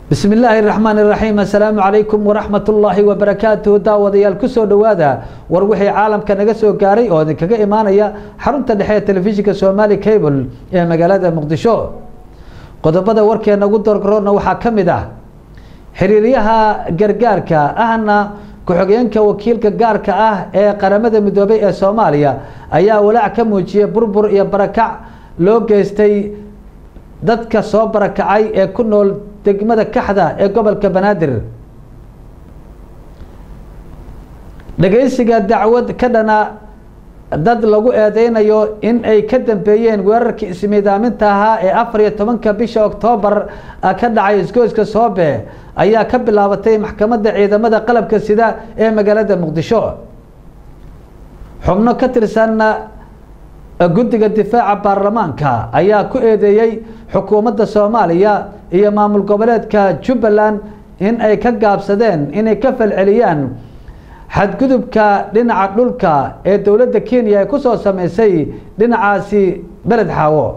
bismi illaahi raxmaan iraxiim assalaamu calaykum waraxmat ullaahi wabarakaatuhu daawadayaal kusoo dhowaada war wixii caalamka naga soo gaaray oo idinkaga imaanaya xarunta dhexe ee telefishinka somali cable ee magaalada muqdisho qodobada warkeena ugu doorgaroorna waxaa ka mid ah xiriiryaha gargaarka ahna ku-xigeenka wakiilka gaarka ah ee qaramada midoobay ee soomaaliya ayaa walaac ka muujiyay burbur iyo barakac loo geystay dadka soo barakacay ee ku nool degmada kaxda ee gobolka banaadir dhageysiga dacwad ka dhana dad lagu eedeynayo in ay ka dambeeyeen weerarkii ismiidaaminta ahaa ee afar iyo tobanka bisha oktoobar ka dhacay isgoyska soobe ayaa ka bilaabatay maxkamadda ciidamada qalabka sida ee magaalada muqdisho xubno ka tirsan guddiga difaaca baarlamaanka ayaa ku eedeeyey xukuumadda soomaaliya iyo maamul goboleedka jubbaland in ay ka gaabsadeen inay ka falceliyaan xadgudubka dhinaca dhulka ee dowladda kenya ay kusoo sameysay dhinacaasi beled xaawo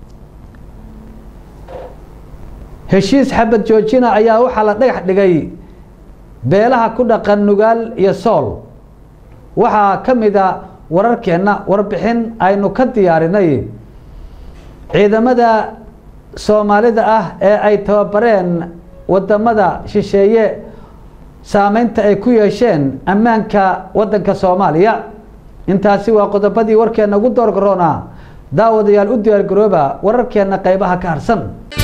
heshiis xabad joojina ayaa waxaa la dhagax dhigay beelaha ku dhaqan nugaal iyo sool waxaa ka mid a wararkeenna warbixin aynu ka diyaarinay ciidamada soomaalida ah ee ay tababareen wadamada shisheeye saameynta ay ku yeesheen ammaanka waddanka soomaaliya intaasi waa qodobadii warkeena ugu doorgaroona daawadayaal u diyaargarooba wararkeena qeybaha ka harsan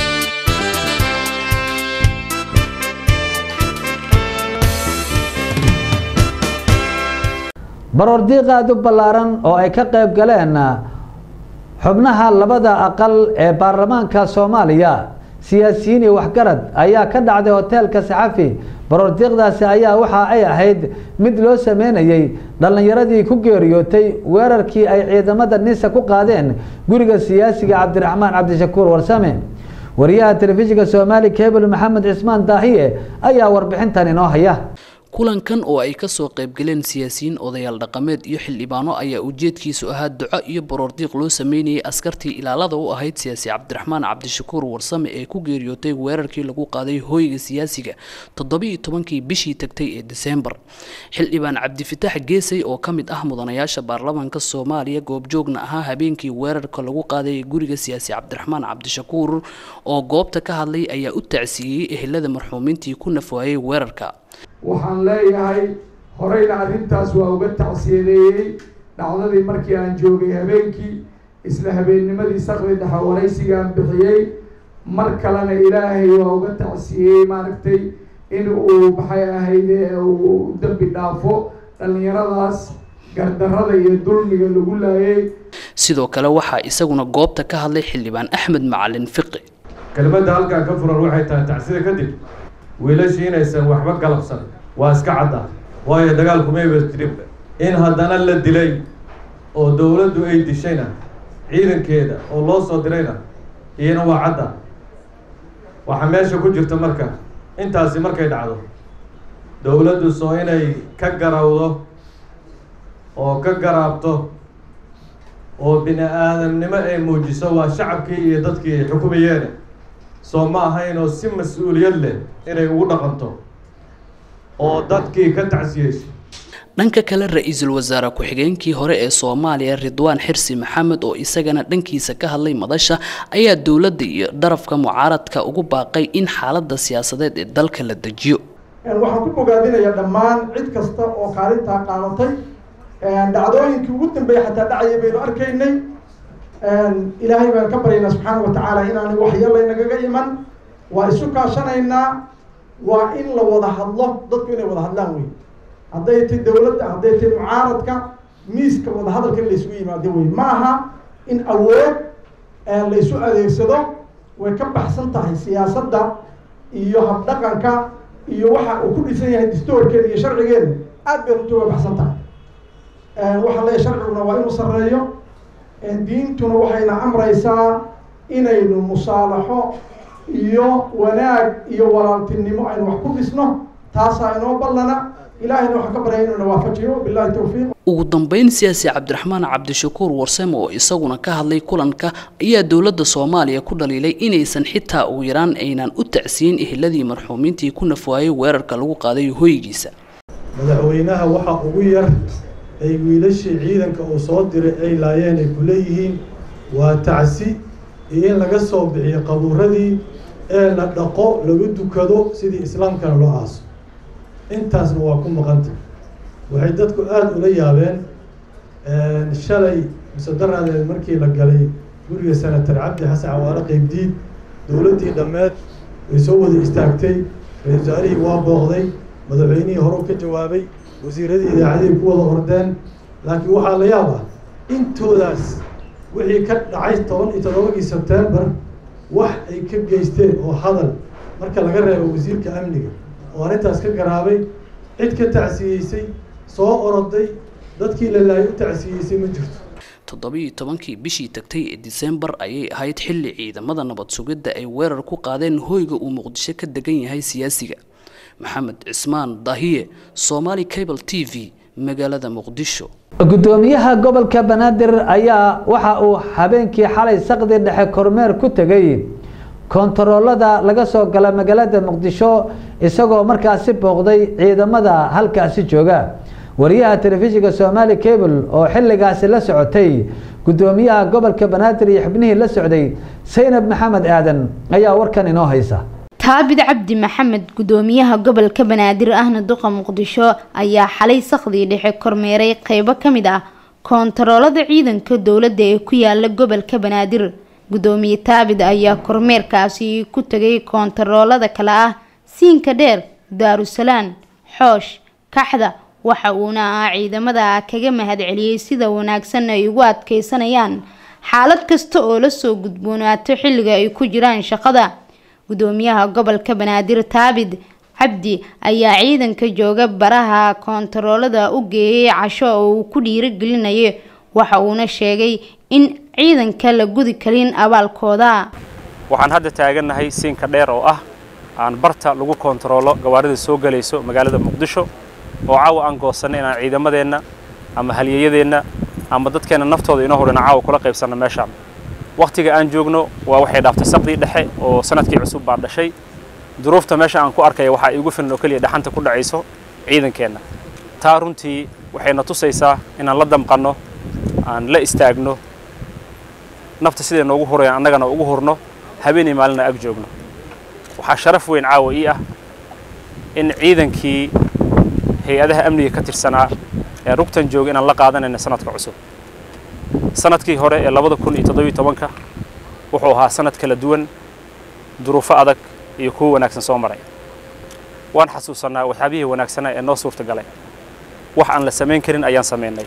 baroordiiq aada u ballaaran oo ay ka qeyb galeen xubnaha labada aqal ee baarlamaanka soomaaliya siyaasiyiin iyo waxgarad ayaa ka dhacday hoteelka saxafi baroordiiqdaasi ayaa waxa ay ahayd mid loo sameynayey dhallinyaradii ku geeriyootay weerarkii ay ciidamada nisa ku qaadeen guriga siyaasiga cabdiraxmaan cabdishakuur warsame wariyaha telefishinka soomaali cable maxamed cismaan daahiye ayaa warbixintan inoo haya kulankan oo ay kasoo qaybgaleen siyaasiyiin odayaal dhaqameed iyo xildhibaano ayaa ujeedkiisu ahaa duco iyo baroordiiq loo sameynayay askartii ilaalada u ahayd siyaasi cabdiraxmaan cabdishakuur warsame ee ku geeriyootay weerarkii lagu qaaday hooyga siyaasiga toddobiiyo tobankii bishii tagtay ee diseembar xildhibaan cabdifitaax geesay oo ka mid ah mudanayaasha baarlamaanka soomaaliya goobjoogna ahaa habeenkii weerarka lagu qaaday guriga siyaasi cabdiraxmaan cabdishakuur oo goobta ka hadlay ayaa u tacsiiyey ehelada marxuumiintii ku nafwaayay weerarka waxaan leeyahay horeyna arrintaas waa uga tacsiyadeeyey dhacdadii markii aan joogay habeenkii isla habeennimadii sakdi dhexe waraysigaan bixiyey mar kalena ilaahay waa uga tacsiyeyey maaragtay in uu maxay ahayd uu dambi dhaafo dhallinyaradaas gardarada iyo dulmiga lagu laayay sidoo kale waxaa isaguna goobta ka hadlay xildhibaan axmed macalin fiqi kelmadda halkaan ka furan waxay tahay tacsida kadib wiilashii inaysan waxba galabsan waa iska cadda waayo dagaalkumayba jirib in haddana la dilay oo dowladdu ay dishayna ciidankeeda oo loo soo dirayna iyana waa cadda waxaa meesha ku jirta marka intaasi markay dhacdo dowladdu soo inay ka garawdo oo ka garaabto oo bini aadamnimo ay muujiso waa shacabkii iyo dadkii ay xukumayeene soo ma ahayn oo si mas-uuliyad leh inay ugu dhaqanto oo dadkii ka tacsiyeyso dhanka kale ra-iisul wasaare ku-xigeenkii hore ee soomaaliya ridwaan xirsi maxamed oo isagana dhankiisa ka hadlay madasha ayaa dowladda iyo darafka mucaaradka ugu baaqay in xaaladda siyaasadeed ee dalka la dejiyo waxaan ku bogaadinayaa dhammaan cid kasta oo kaalintaa qaadatay dhacdooyinkii ugu dambeeyey xataa dhacaya baynu arkaynay ilaahay baan ka baryaynaa subxaana wa tacaala inaanay waxyeelay nagaga iman waa isu kaashanaynaa waa in la wada hadlo dadku inay wada hadlaan wey hadday tay dowladda hadday tay mucaaradka miiska wada hadalka in laysugu yimaado wey ma aha in awood laysu adeegsado way ka baxsan tahay siyaasadda iyo habdhaqanka iyo waxa uu ku dhisan yahay distoorkeeda iyo sharcigeeda aad bay runtii way baxsan tahay waxaa leeyahy sharciguna waa inuu sarreeyo diintuna waxayna amraysaa inaynu musaalaxo iyo wanaag iyo walaaltinimo aynu wax ku dhisno taasaa inoo ballana ilaahayna waxaan ka baryaya inuu na waafajiyo billahi towfiiq ugu dambeyn siyaasi cabdiraxmaan cabdishakuur warsame oo isaguna ka hadlay kulanka ayaa dowladda soomaaliya ku dhaliilay inaysan xitaa ugu yaraan aynan u tacsiyin eheladii marxuumiintii ku nafwaayay weerarka lagu qaaday hoygiisa madaxweynaha waxa ugu yar ay wiilashii ciidanka uu soo diray ay laayeen ay ku leeyihiin waa tacsi iyo in laga soo bixiyo qabuuradii ee la dhaqo lagu dukado sidii islaamkana loo aaso intaasna waa ku maqanta waxay dadku aada ula yaabeen shalay musadaradeed markii la galay guriga senatar cabdi xasan cawaale qeybdiid dowladdii dhammeed way soo wada istaagtay ra-isul wasaarihii waa booqday madaxweynihii horeu ka jawaabay wasiiradii idaacadihii ku wada ordeen laakiin waxaa la yaab ah intoodaas wixii ka dhacay toban iyo toddobadii sebtembar wax ay ka geysteen oo hadal marka laga reebo wasiirka amniga oo arrintaas ka garaabay cid ka tacsiyeysay soo oroday dadkii la laayay u tacsiyeysay ma jirto toddobiiyo tobankii bishii tagtay ee disembar ayay ahayd xilli ciidamada nabad sugidda ay weerar ku qaadeen hoyga uu muqdisho ka degan yahay siyaasiga maxamed cismaan dahiye somaali cable t v magaalada muqdisho gudoomiyaha gobolka banaadir ayaa waxa uu habeenkii xalay saqdi dhexe kormeer ku tegay kontaroolada laga soo gala magaalada muqdisho isagoo markaasi booqday ciidamada halkaasi jooga wariyaha telefishinka somaali cable oo xilligaasi la socotay gudoomiyaha gobolka banaadir iyo xubnihii la socday saynab maxamed aadan ayaa warkan inoo haysa taabid cabdi maxamed gudoomiyaha gobolka banaadir ahna duqa muqdisho ayaa xalay sakhdii dhexe kormeeray qeybo ka mid ah koontaroolada ciidanka dowladda ee ku yaala gobolka banaadir gudoomiye taabid ayaa kormeerkaasi ku tegay koontaroolada kale ah siinka dheer daarusalaan xoosh kaxda waxa uuna ah ciidamada kaga mahadceliyey sida wanaagsan ay ugu adkeysanayaan xaalad kasta oo lasoo gudboonaato xilliga ay ku jiraan shaqada gudoomiyaha gobolka banaadir taabid cabdi ayaa ciidanka jooga baraha koontaroolada u geeyay casho oo uu ku dhiirigelinayo waxa uuna sheegay in ciidanka la gudi karin abaalkooda waxaan hadda taagannahay siinka dheer oo ah aan barta lagu koontaroolo gawaarida soo galayso magaalada muqdisho oo caawa aan goosanay inaan ciidamadeenna ama halyeeyadeenna ama dadkeenna naftooda inoo horena caawa kula qaybsanno meeshaan wakhtiga aan joogno waa waxay dhaaftay saqdii dhexe oo sanadkii cusub baa dhashay duruufta meesha aan ku arkaya waxaa iigu filan oo keliya dhaxanta ku dhacayso ciidankeenna taa runtii waxayna tusaysaa inaan la damqanno aan la istaagno nafta siday noogu hurayaan annagana ugu hurno habeenii maalina ag joogno waxaa sharaf weyn caawa ii ah in ciidankii hay-adaha amniga ka tirsanaa ee rugtan jooga inaan la qaadanayna sanadka cusub sanadkii hore ee labada kun iyo toddobiyo tobanka wuxuu ahaa sanad kala duwan duruufo adag iyo kuwo wanaagsan soo maray waan xasuusannaa waxyaabihii wanaagsanaa ee noo suurta galay wax aan la samayn karin ayaan samaynay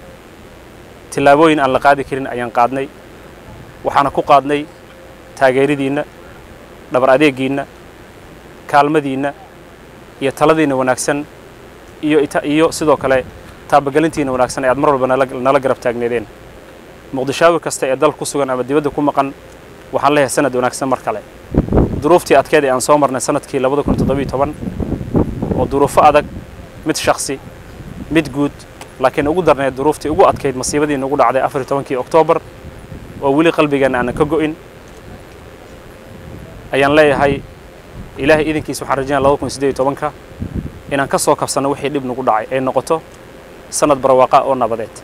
tillaabooyin aan la qaadi karin ayaan qaadnay waxaana ku qaadnay taageeradiinna dhabar adeegiinna kaalmadiinna iyo taladiinna wanaagsan iyo iyo sidoo kale taabagelintiina wanaagsan ee aad mar walba nala garab taagneedeen muqdishaawi kasta ee dal ku sugan ama dibadda ku maqan waxaan leeyahay sanad wanaagsan mar kale duruuftii adkeed ee aan soo marnay sanadkii labada kun toddobiyo toban oo duruufo adag mid shaksi mid guud laakiin ugu darneed duruuftii ugu adkayd masiibadii nagu dhacday afar iyo tobankii oktoobar oo weli qalbigeenna aanan ka go'in ayaan leeyahay ilaahay idankiisa waxaan rajaynaya labada kun siddeed iyo tobanka inaan ka soo kabsanno wixii dhib nagu dhacay ay noqoto sanad barwaaqa oo nabadeed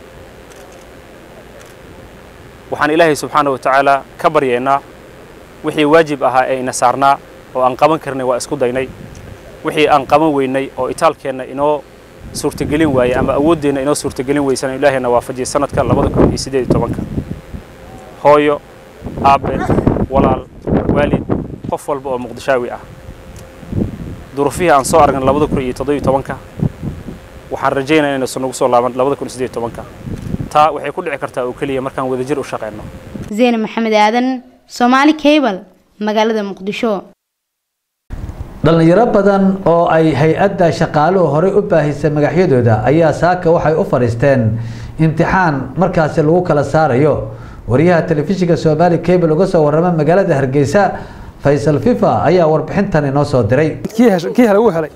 waxaan ilaahay subxaana wa tacaala ka baryaynaa wixii waajib ahaa ee ina saarnaa oo aan qaban karnay waa isku daynay wixii aan qaban weynay oo itaalkeenna inoo suurtagelin waayey ama awooddeenna inoo suurtagelin weysana ilaahayna waafajiyay sanadka labada kun iyo siddeed iyo tobanka hooyo aabbe walaal waalid qof walba oo muqdishaawi ah duruufihii aan soo aragnay labada kun iyo toddobiyo tobanka waxaan rajaynaya inaysan nagu soo laaban labada kun iyo siddeed iyo tobanka taa waxay ku dhici kartaa oo keliya markaan wadajir u shaqeyno zeyne maxamed aadan somaali cable magaalada muqdisho dhalinyaro badan oo ay hay-adda shaqaaluhu horey u baahisay magaxyadooda ayaa saaka waxay u fadhiisteen imtixaan markaasi lagu kala saarayo wariyaha telefishinka somaali cable uga soo warrama magaalada hargeysa faysal fifa ayaa warbixintan inoo soo diray kii helay wuu helay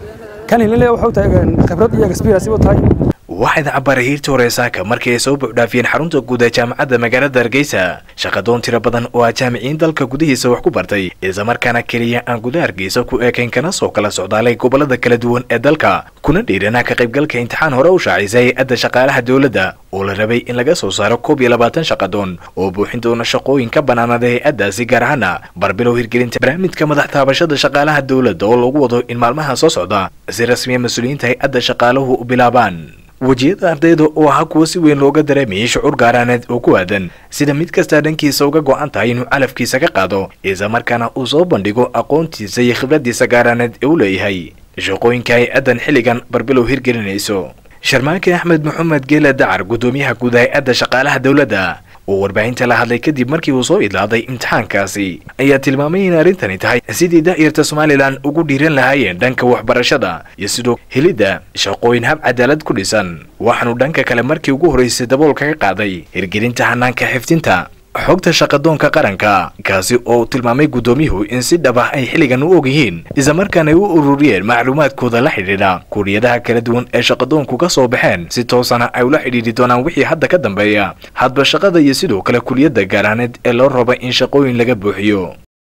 kan hilile wuxuu tahay khibrad iyo experience u tahay waxayna cabaaray hiirta hore saaka markii ay soo buuxdhaafiyeen xarunta guud ee jaamacadda magaalada hargeysa shaqadoon tiro badan oo ah jaamiciyiin dalka gudihiisa wax ku bartay islamarkaana keliya aan gudaha hargeysa ku eekayn kana soo kala socdaalay gobolada kala duwan ee dalka kuna dhiiranaa ka qaybgalka imtixaan hore u shaacisay hay-adda shaqaalaha dowladda oo la rabay in laga soo saaro koob iyo labaatan shaqadoon oo buuxin doona shaqooyin ka bannaanada hay-addaasi gaar ahaana barbilow hirgelinta barnaamijka madax taabashada shaqaalaha dowladda oo lagu wado in maalmaha soo socda si rasmiya mas-uuliyiinta hay-adda shaqaaluhu u bilaabaan wejiyada ardayda oo ahaa kuwo si weyn looga dareemayay shucuur gaaraaneed oo ku aadan sida mid kastaa dhankiisa uga go-an tahay inuu calafkiisa ka qaado islamarkaana uu soo bandhigo aqoontiisa iyo khibraddiisa gaaraaneed ee u leeyahay shaqooyinka hay-addan xilligan barbilow hirgelinayso sharmaake axmed maxamed geela dacar guddoomiyaha guud hay-adda shaqaalaha dowladda oo warbaahinta la hadlay kadib markii uu soo idlaaday imtixaankaasi ayaa tilmaamay in arrintani tahay sidii da'yarta somalilan ugu dhiiran lahaayeen dhanka waxbarashada iyo sidoo helidda shaqooyin hab cadaalad ku dhisan waxaanu dhanka kale markii ugu horraysay daboolka ka qaaday hirgelinta hanaanka xifdinta xogta shaqadoonka qaranka kaasi oo tilmaamay guddoomiyuhu in si dhab ah ay xilligan u og yihiin islamarkaana ay u ururiyeen macluumaadkooda la xidhiidha kuuriyadaha kala duwan ee shaqadoonku ka soo baxeen si toosana ay ula xidhiidhi doonaan wixii hadda ka dambeeya hadba shaqada iyo sidoo kale kuliyadda gaaraaneed ee loo raba in shaqooyin laga buuxiyo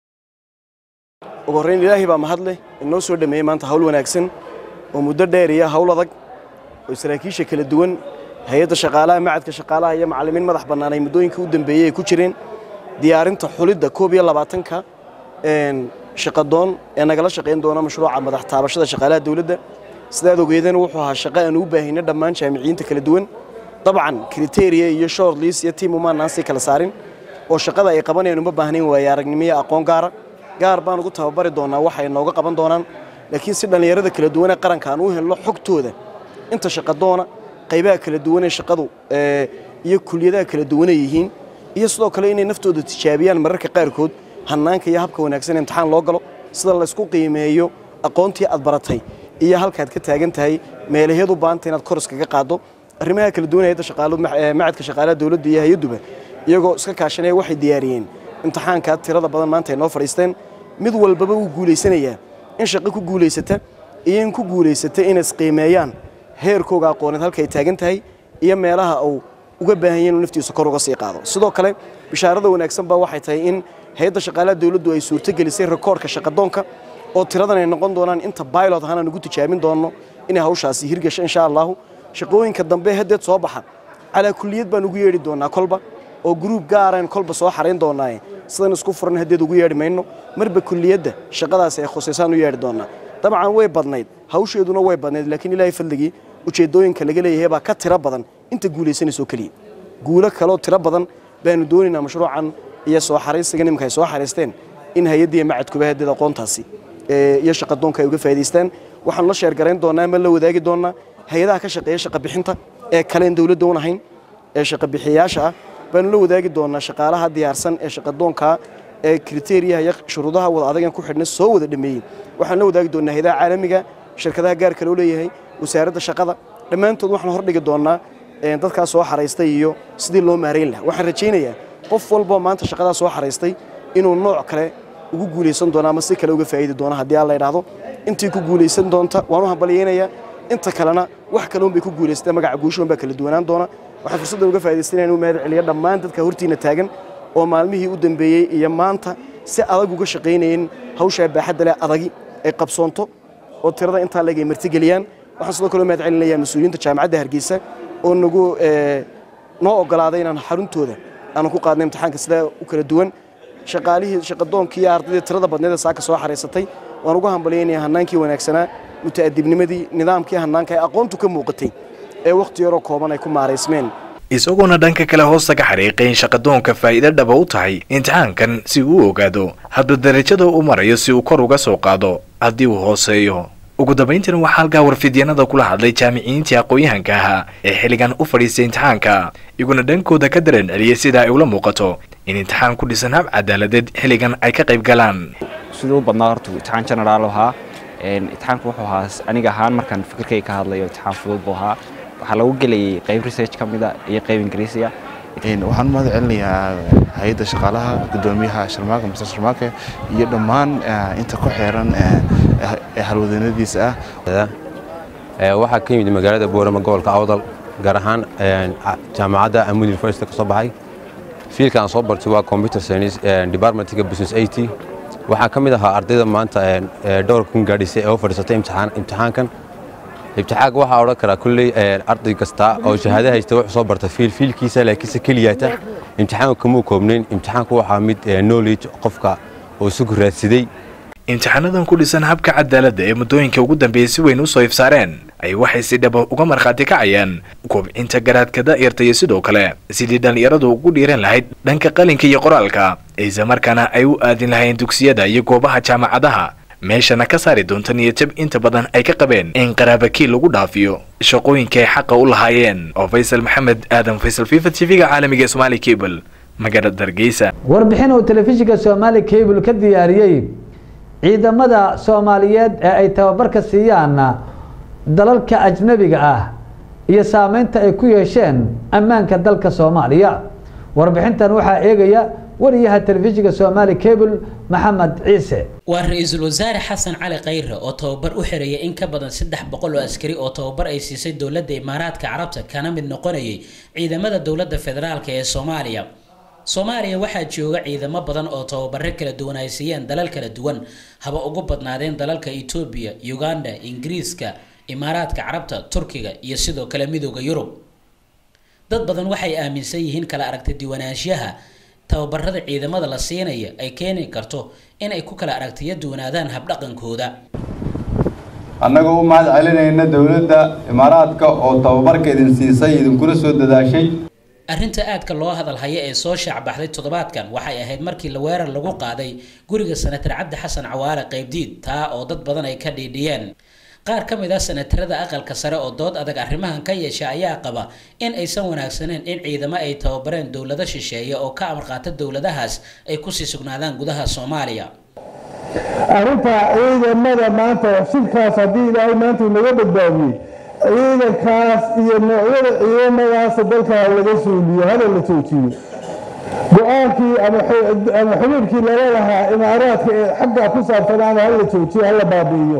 ugu horrayn ilaahay baa mahadleh inoo soo dhameeyey maanta hawl wanaagsan oo muddo dheer iyo hawl adag oo saraakiisha kala duwan hay-adda shaqaalaha macadka shaqaalaha iyo macallimiin madax bannaan ay muddooyinkii u dambeeyey ay ku jireen diyaarinta xulidda koob iyo labaatanka shaqadoon ee nagala shaqayn doona mashruuca madax taabashada shaqaalaha dowladda sidaad ogeedeen wuxuu ahaa shaqo aan u baahinay dhammaan jaamiciyiinta kala duwan dabcan kriteria iyo short list iyo tiim umaanaan sii kala saarin oo shaqada ay qabanayaan uma baahnayn waaye aragnimo iyo aqoon gaara gaar baan ugu tababari doonaa waxay nooga qaban doonaan laakiin si dhallinyarada kala duwan ee qaranka aan u helno xogtooda inta shaqadoona qaybaha kala duwan ee shaqadu iyo kuliyadaha kala duwan ay yihiin iyo sidoo kale inay naftooda tijaabiyaan mararka qaarkood hannaanka iyo habka wanaagsan imtixaan loo galo sida laysku qiimeeyo aqoontii aad baratay iyo halkaad ka taagan tahay meelaheed u baahanta inaad kor iskaga qaaddo arrimaha kala duwan hayadda shaqaalu macadka shaqaalaha dowladda iyo hay-adduba iyagoo iska kaashanaya waxay diyaariyeen imtixaanka tirada badan maanta ay noo fadhiisteen mid walbaba wuu guulaysanayaa in shaqo ku guulaysata iyo in ku guulaysata inay isqiimeeyaan heerkooga aqooneed halka ay taagan tahay iyo meelaha uu uga baahan yahay inuu naftiisa kor uga sii qaado sidoo kale bishaarada wanaagsan baa waxay tahay in hay-adda shaqaalaha dowladdu ay suurtogelisay rekoorka shaqadoonka oo tiradan ay noqon doonaan inta bailot ahaan aan ugu tijaabin doonno inay hawshaasi hirgasho insha allahu shaqooyinka dambe haddeed soo baxa calaa kulliyad baan ugu yeedhi doonaa kolba oo gruub gaaraan kolba soo xarayn doonaaye sidan isku furan haddeed ugu yeedhi mayno marba kulliyadda shaqadaasi ay khusaysaan u yeedhi doonaa dabcan way badnayd hawsheeduna way badnayd laakiin ilaahay fadligii ujeeddooyinka laga leeyahay baa ka tiro badan inta guulaysanayso keliya guulo kaloo tiro badan baanu doonaynaa mashruucan iyo soo xaraysiga nimanka ay soo xaraysteen in hay-addiiya macadkuba haddeed aqoontaasi iyo shaqadoonka ay uga faa'idaystaan waxaanu la sheergarayn doonaa ama la wadaagi doonaa hay-adaha ka shaqeeya shaqa bixinta ee kaleen dowladda un ahayn ee shaqa bixiyayaasha ah baanu la wadaagi doonaa shaqaalaha diyaarsan ee shaqadoonka ee kriteriyaha iyo shuruudaha wada adagan ku xidhna soo wada dhameeyey waxaan la wadaagi doonaa hayadaha caalamiga shirkadaha gaarka loo leeyahay wasaaradda shaqada dhammaantood waxaan hordhigi doonaa dadkaas soo xaraystay iyo sidii loo maarayn lahaa waxaan rajaynayaa qof walboo maanta shaqadaa soo xaraystay inuu nooc kale ugu guulaysan doono ama si kale uga faa'idi doono haddii aan la idhaahdo intii ku guulaysan doonta waan u hambalyaynayaa inta kalena wax kale unbay ku guulaysatee magaca guushoon baa kala duwanaan doona waxaan fursaddan uga faa'idaysanayaa inuu mahad celiyo dhammaan dadka hortiina taagan oo maalmihii u dambeeyey iyo maanta si adag uga shaqaynayeen hawshaa baaxadda leh adagi ay qabsoonto oo tirada intaa leeg ay martigeliyaan waxaan sidoo kale u mahad celinayaa mas-uuliyiinta jaamacadda hargeysa oo nagu noo ogolaaday inaan xaruntooda aanan ku qaadnay imtixaanka sidaa u kala duwan shaqaalihii shaqadoonkii iyo ardaydii tirada badneed ee saaka soo xaraysatay waan ugu hambalyaynaya hannaankii wanaagsanaa muta'adibnimadii nidaamkii hannaanka ee aqoontu ka muuqatay ee wakhti yaroo kooban ay ku maaraysmeen isagoona dhanka kale hoosta ka xariiqay in shaqadoonka faa'iido dhaba u tahay imtixaankan si uu u ogaado hadba darajada uu marayo si uu kor uga soo qaado haddii uu hooseeyo ugu dambayntiina waxaa halkaa warfidyanada kula hadlay jaamiciyiintii aqoon-yahanka ahaa ee xilligan u fadhiistay imtixaanka iguna dhankooda ka dareen celiyay sida ay ula muuqato in imtixaan ku dhisan hab cadaaladeed xilligan ay ka qayb galaan siduu u badnaa horta imtixaan generaal ahaa imtixaanku wuxuu ahaa aniga ahaan markaan fikirkay ka hadlayo imtixaan fudud buu ahaa waxaa lagu gelayay qayb research ka mida iyo qayb ingiriisiya waxaan mahad celinayaa hay-adda shaqaalaha guddoomiyaha sharmaake master sharmaake iyo dhammaan inta ku xeeran ee halwadanadiisa ah waxaa ka yimid magaalada boorama gobolka awdal gaar ahaan jaamacadda amud university ka soo baxay fiilka aan soo bartay waa computer science departmentka business it waxaa ka mid ahaa ardayda maanta dhowr kun gaadhisay ee u fadhiisatay imtixaankan imtixaanka waxaa odhan karaa kulley arday kasta oo shahaado haysta wuxuu soo barta fiil fiilkiisa laakiinse keliyaata imtixaanka kamuu koobnayn imtixaanku waxaa mid knowledge qofka oo isugu raadsaday imtixaanadan ku dhisan habka cadaaladda ee muddooyinka ugu dambeeyey si weyn u soo ifsaareen ay waxay si dhaba uga markhaati kacayaan kobcinta garaadka da'yarta iyo sidoo kale sidii dhallinyaradu ugu dhiiran lahayd dhanka qalinka iyo qoraalka islamarkaana ay u aadin lahayn dugsiyada iyo goobaha jaamacadaha meeshana ka saari doonta niyadjab inta badan ay ka qabeen in qaraabakiil lagu dhaafiyo shaqooyinka ay xaqa u lahaayeen oo faysal maxamed aadan faysal fifa tv-ga caalamiga ee somaali cable magaalada hargeysa warbixin uu telefishinka somaali cable ka diyaariyey ciidamada soomaaliyeed ee ay tababarka siiyaan dalalka ajnabiga ah iyo saameynta ay ku yeesheen ammaanka dalka soomaaliya warbixintan waxaa eegaya wariyaha telefishinka somaali cable maxamed ciise waa ra-iisul wasaare xasan cali khayre oo tababar u xereeyay in ka badan saddex boqol oo askari oo tababar ay siisay dowladda imaaraadka carabta kana mid noqonayay ciidamada dowladda federaalk ee soomaaliya soomaaliya waxaa jooga ciidamo badan oo tababaro kala duwan ay siiyeen dalal kala duwan haba ugu badnaadeen dalalka etoobiya uganda ingiriiska imaaraadka carabta turkiga iyo sidoo kale midooda yurub dad badan waxay aaminsan yihiin kala aragta diwanaanshaha tababarada ciidamada la siinaya ay keeni karto in ay ku kala aragtiyo duwanaadaan habdhaqankooda annagoo u mahad celinayna dowladda imaaraadka oo tababarka idin siisay idinkula soo dadaashay arrinta aadka loo hadalhaya ee soo shaacbaxday toddobaadkan waxay ahayd markii la weerar lagu qaaday guriga senatar cabdi xasan cawaale qaybdiid taa oo dad badan ay ka dhiidhiyeen qaar ka mid ah senatarada aqalka sare oo dood adag arrimahan ka yeesha ayaa qaba in aysan wanaagsaneyn in ciidamo ay tababareen dowlado shisheeye oo ka amar qaata dowladahaas ay kusii sugnaadaan gudaha soomaaliya arrinta ciidamada maanta shirkaas haddii ilaahay maanta inaga badbaadiyey ciidankaas iyo noocyada ciidamadaas dalka laga suuliyo hana la joojiyo go-aankii ama xububkii lala lahaa imaaraadka ee xaggaa ku saabsanaana hala joojiyo hala baabi'iyo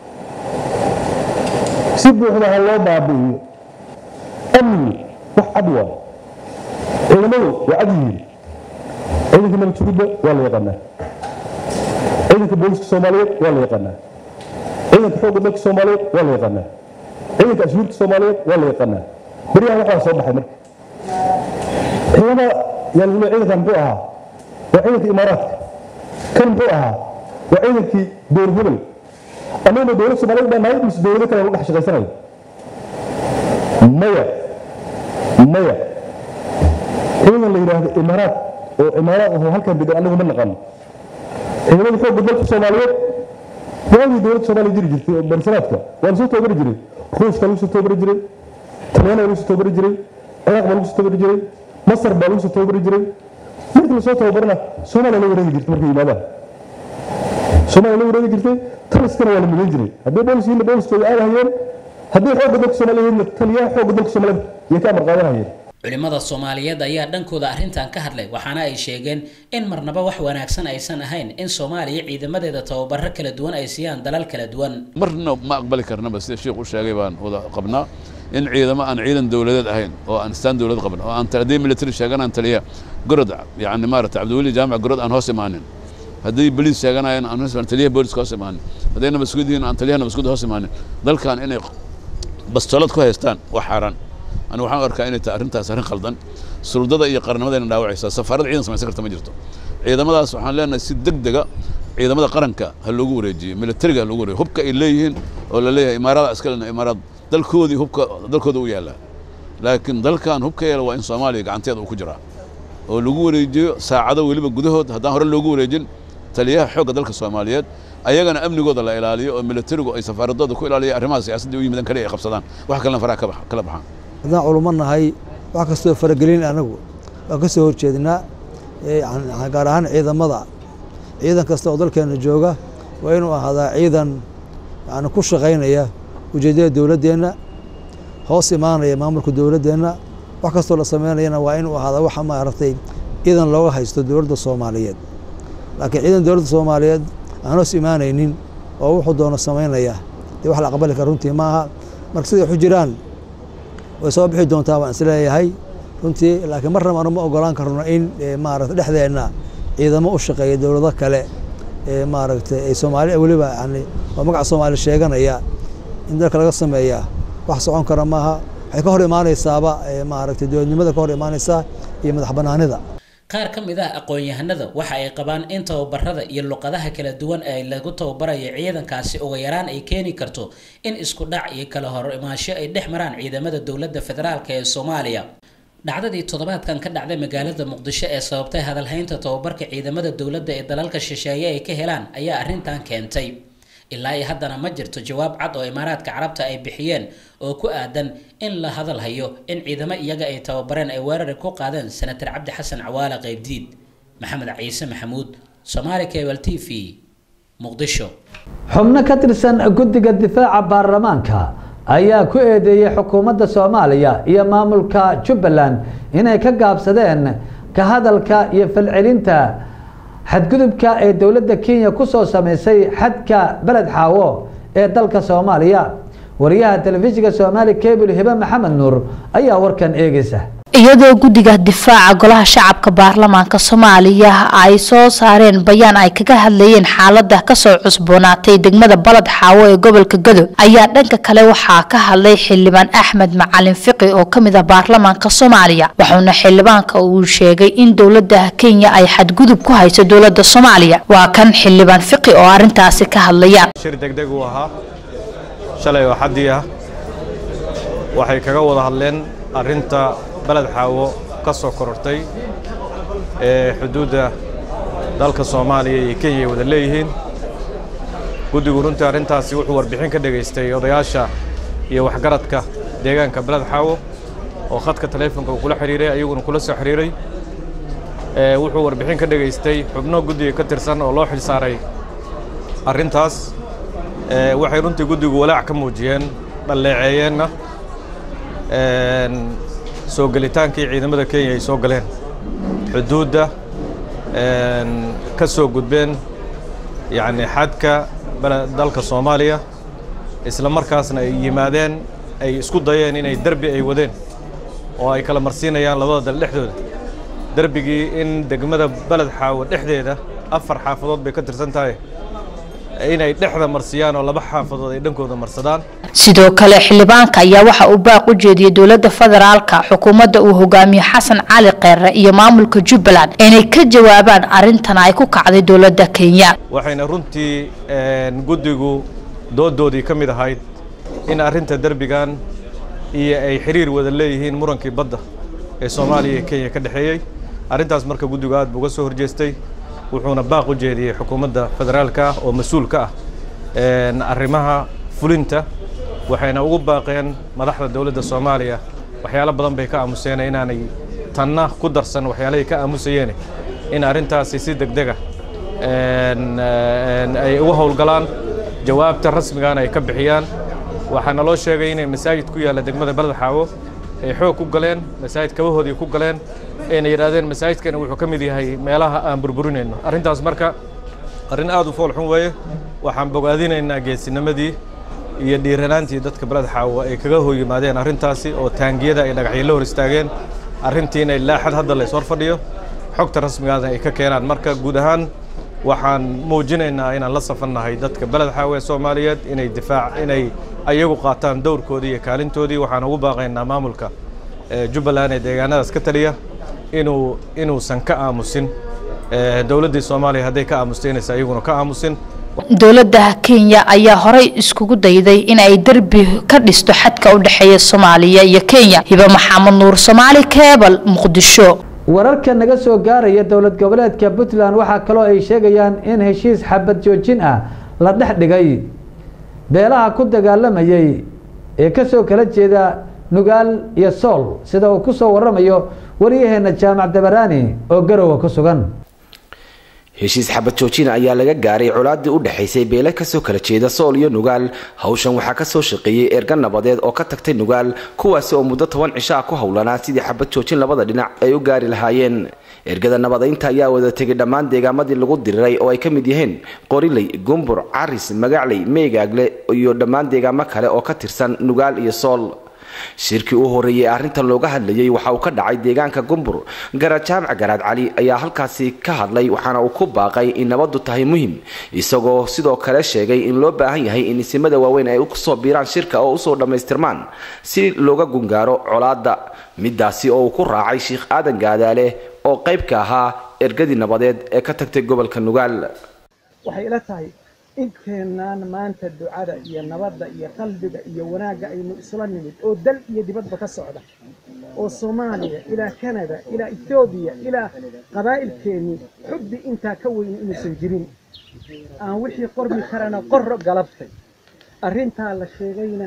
si buuxda ha loo baabi'iyo amni wax cad waa ciidamadu waa cad yihiin ciidanka nabadjugidda waa la yaqaanaa ciidanka booliska soomaaliyeed waa la yaqaanaa ciidanka xoogga dalka soomaaliyeed waa la yaqaanaa ciidanka ashuurta soomaaliyeed waa la yaqaanaa beryahan waxaa soo baxay marka ciidamada yaa lagu ciidankan muxuu ahaa waa ciidanka imaaraadka kan muxuu ahaa waa ciidankii dowr hebel annaguna dowlad soomaaliyeed baa nahay mise dowlado kale lagu dhex shaqaysanayo maya maya ciidan la yidhaahdo imaaraad oo imaaraad ahoo halkan degan annagu ma naqaano ciidamada xoogga dalka soomaaliyeed waagii dowladda soomaaliya jiri jirtay oo barsanaadka waa lasoo toobari jiray ruushka lagu soo toobari jiray talyaana lagu soo toobari jiray ciraaq baa lagu soo toobari jiray masar baa lagu soo toobari jiray markii lasoo tababarana soomaaliya la wareegi jirtay markay yimaadaan soomaaliya la wareegi jirtay taliskana waa la midan jiray haddii boolis yihiinna booliskooda aadahayeen haddii xoogga dalka soomaaliya yihiinna taliyaha xoogga dalka soomaaliyeed yay ka amar qaadanayeen culimada soomaaliyeed ayaa dhankooda arrintan ka hadlay waxaana ay sheegeen in marnaba wax wanaagsan aysan ahayn in soomaaliya ciidamadeeda tababaro kala duwan ay siiyaan dalal kala duwan marna ma aqbali karnaba sida sheikh u sheegay baan wada qabnaa in ciidamo aan ciidan dowladeed ahayn oo aan istaan dowlad qaban oo aan haddii military sheeganaan taliya gorod yani maarata cabdiweli jaamac gorod aan hoos imaanin haddii boliis sheeganayaan aan hoos imaanin taliyaha booliska hoos imaanin hadday nabadsuguud yihiin aan taliyaha nabadsuguud hoos imaanin dalkan inay bastolad ku haystaan waa xaaraan anigu waxaan arkaa inay tahay arrintaas arrin khaldan suldada iyo qarnimadayna dhaawacaysaa safaarada ciidan samaysan karta ma jirto ciidamadaas waxaan leenahay si deg dega ciidamada qaranka ha loogu wareejiyo militariga ha loogu wareejiyo hubka ay leeyihiin oo la leeyahay imaarada askalena imaarad dalkoodii hubka dalkooda u yaallaa laakiin dalkan hubka yeela waa in soomaaliya gacanteeda uu ku jiraa oo lagu wareejiyo saacado weliba gudahood haddaan hore loogu wareejin taliyaha xoogga dalka soomaaliyeed ayagana amnigooda la ilaaliyo oo militarigu ay safaaradooda ku ilaaliya arrimaha siyaasadda u yimidan kale ay qabsadaan wax kalena faraha kala baxaan haddaan culummo nahay wax kastoo faragelin anagu waan ka soo horjeednaa gaar ahaan ciidamada ciidan kasta oo dalkeena jooga waa inuu ahaadaa ciidan yani ku shaqaynaya ujeeddada dowladdeenna hoos imaanaya maamulka dowladdeenna wax kastoo la sameynayana waa inuu ahaadaa waxa maaragtay ciidan looga haysto dowladda soomaaliyeed laakiin ciidan dowladda soomaaliyeed aan hoos imaanaynin oo wuxuu doono samaynaya dee wax la aqbali kara runtii maaha marka siday waxu jiraan way soo bixi doontaa waan isleeyahay runtii laakiin marnaba anu ma ogolaan karno in maaragta dhexdeenna ciidamo u shaqeeya dowlado kale ee maaragtay ay soomaali weliba yani waa magaca soomaali sheeganaya in dalka laga sameeyaa wax socon kara maaha waxay ka hor imaanaysaaba maaragtay dowladnimada ka hor imaanaysaa iyo madax banaanida qaar ka mid ah aqoon-yahanada waxa ay qabaan in tababarada iyo luqadaha kala duwan ee lagu tababarayo ciidankaasi uga yaraan ay keeni karto in isku dhac iyo kala hor imaansho ay dhex maraan ciidamada dowladda federaalk ee soomaaliya dhacdadii toddobaadkan ka dhacday magaalada muqdisho ee sababtay hadalhaynta tababarka ciidamada dowladda ee dalalka shisheeye ay ka helaan ayaa arrintan keentay ilaa iyo haddana ma jirto jawaab cad oo imaaraadka carabta ay bixiyeen oo ku aadan in la hadal hayo in ciidamo iyaga ay tababareen ay weerari ku qaadeen senatar cabdi xasan cawaale qaybdiid maxamed ciise maxamuud somaali cable t v muqdisho xubno ka tirsan guddiga difaaca baarlamaanka ayaa ku eedeeyey xukuumadda soomaaliya iyo maamulka jubbaland inay ka gaabsadeen ka hadalka iyo falcelinta xadgudubka ee dowladda kenya ku soo samaysay xadka beled xaawo ee dalka soomaaliya wariyaha telefishinka soomaali cable hibe maxamed nuur ayaa warkan eegaysa iyadoo guddiga difaaca golaha shacabka baarlamaanka soomaaliya ay soo saareen bayaan ay kaga hadlayeen xaalada kasoo cusboonaatay degmada balad xaawo ee gobolka gadow ayaa dhanka kale waxaa ka hadlay xildhibaan axmed macalin fiqi oo kamid ah baarlamaanka soomaaliya wuxuuna xildhibaanka uu sheegay in dowlada kenya ay xadgudub ku hayso dowlada soomaaliya waa kan xildhibaan fiqi oo arintaasi ka hadlaya shir degdeg uu ahaa shalay oo xaddii ah waxay kaga wada hadleen arrinta baled xaawo ka soo korortay ee xuduudda dalka soomaaliya iyo kenya ay wada leeyihiin guddigu runtii arrintaasi wuxuu warbixin ka dhegaystay odayaasha iyo waxgaradka deegaanka baled xaawo oo khadka taleefonka uu kula xidhiiray ayaguna kula soo xidhiiray wuxuu warbixin ka dhegaystay xubno guddiga ka tirsan oo loo xil saaray arrintaas waxay runtii guddigu walaac ka muujiyeen dhalleeceeyeenna soo gelitaankii ciidamada kenya ay soo galeen xuduudda ka soo gudbeen yacni xadka dalka soomaaliya isla markaasna ay yimaadeen ay isku dayeen inay derbi ay wadeen oo ay kala marsiinayaan labada dal dhexdooda derbigii in degmada beled xaawo dhexdeeda afar xaafadood bay ka tirsan tahay inay dhexda marsiyaan oo laba xaafadood ay dhankooda marsadaan sidoo kale xildhibaanka ayaa waxa uu baaq u jeediyey dowlada federaalka xukuumadda uu hogaamiyo xasan cali kheyre iyo maamulka jubbaland inay ka jawaabaan arintan ay ku kacday dowlada kenya waxayna runtii guddigu doodoodii ka mid ahayd in arrinta derbigan iyo ay xiriir wada leeyihiin murankii badda ee soomaaliya iyo kenya ka dhexeeyey arrintaas marka guddigu aad buu uga soo horjeestay wuxuuna baaq u jeediyey xukuumadda federaalka ah oo mas-uul ka ah arrimaha fulinta waxayna ugu baaqeen madaxda dowladda soomaaliya waxyaalo badan bay ka aamuseen inaanay tanna ku darsan waxyaalahay ka aamusayeen in arrintaasi si degdega ay uga howlgalaan jawaabta rasmigaana ay ka bixiyaan waxaana loo sheegay inay masaajid ku yaalla degmada baled xaawo ay xoog ku galeen masaajid kabahoodii ku galeen ayna yidhaahdeen masaajidkani wuxuu ka mid yahay meelaha aan burburinayno arrintaas marka arrin aad u fool xun weeye waxaan bogaadinaynaa geesinimadii iyo dhiiranaantii dadka baled xaawo ay kaga hor yimaadeen arrintaasi oo taangiyada ay dhagaxyo la hor istaageen arrintiina ilaa xad hadda lays hor fadhiyo xogta rasmigaasna ay ka keenaan marka guud ahaan waxaan muujinaynaa inaan la safannahay dadka beled xaawe soomaaliyeed inay difaac inay ayagu qaataan dowrkoodii iyo kaalintoodii waxaan ugu baaqaynaa maamulka jubbaland ee deegaanadaas ka taliya inuu inuusan ka aamusin dowladdii soomaaliya hadday ka aamustay inaysan ayaguna ka aamusin dowladda kenya ayaa horey iskugu dayday in ay derbi ka dhisto xadka u dhexeeya soomaaliya iyo kenya hibe maxamed nuur soomaali keebal muqdisho wararka naga soo gaaraya dowlad goboleedka puntland waxaa kaloo ay sheegayaan in heshiis xabad joojin ah la dhex dhigay beelaha ku dagaalamayay ee kasoo kala jeeda nugaal iyo sool sida uu kusoo waramayo waryaheena jaamac dabaraani oo garowa ku sugan heshiis xabad joojina ayaa laga gaaray colaadii u dhexaysay beele kasoo kala jeeda sool iyo nugaal hawshan waxaa kasoo shaqeeyey erga nabadeed oo ka tagtay nugaal kuwaasi oo muddo toban cisho ah ku howlanaa sidii xabad joojin labada dhinac ay u gaari lahaayeen ergada nabadaynta ayaa wada tegay dhammaan deegaamadii lagu diriray oo ay ka mid yihiin qoriley gumbur caris magacley meegaagle iyo dhammaan deegaamo kale oo ka tirsan nugaal iyo sool shirkii u horeeyey arrintan looga hadlayey waxa uu ka dhacay deegaanka gumbur garaad jaamac garaad cali ayaa halkaasi ka hadlay waxaana uu ku baaqay in nabadu tahay muhim isagoo sidoo kale sheegay in loo baahan yahay in isimada waaweyn ay usoo biiraan shirka oo usoo dhammaystirmaan si looga gungaaro colaadda midaasi oo uu ku raacay sheikh aadan gaadaale oo qayb ka ahaa ergadii nabadeed ee ka tagtay gobolka nugaal waxay ila tahay inteenaan maanta ducada iyo nabadda iyo qalbiga iyo wanaagga aynu isla nimid oo dal iyo dibadba ka socda oo soomaaliya ilaa kanada ilaa etoobiya ilaa qabaa'ilkeennii xubbi intaa ka weyn inuusan jirin aan wixii qormi karana qorro galabtay arrintaa la sheegayna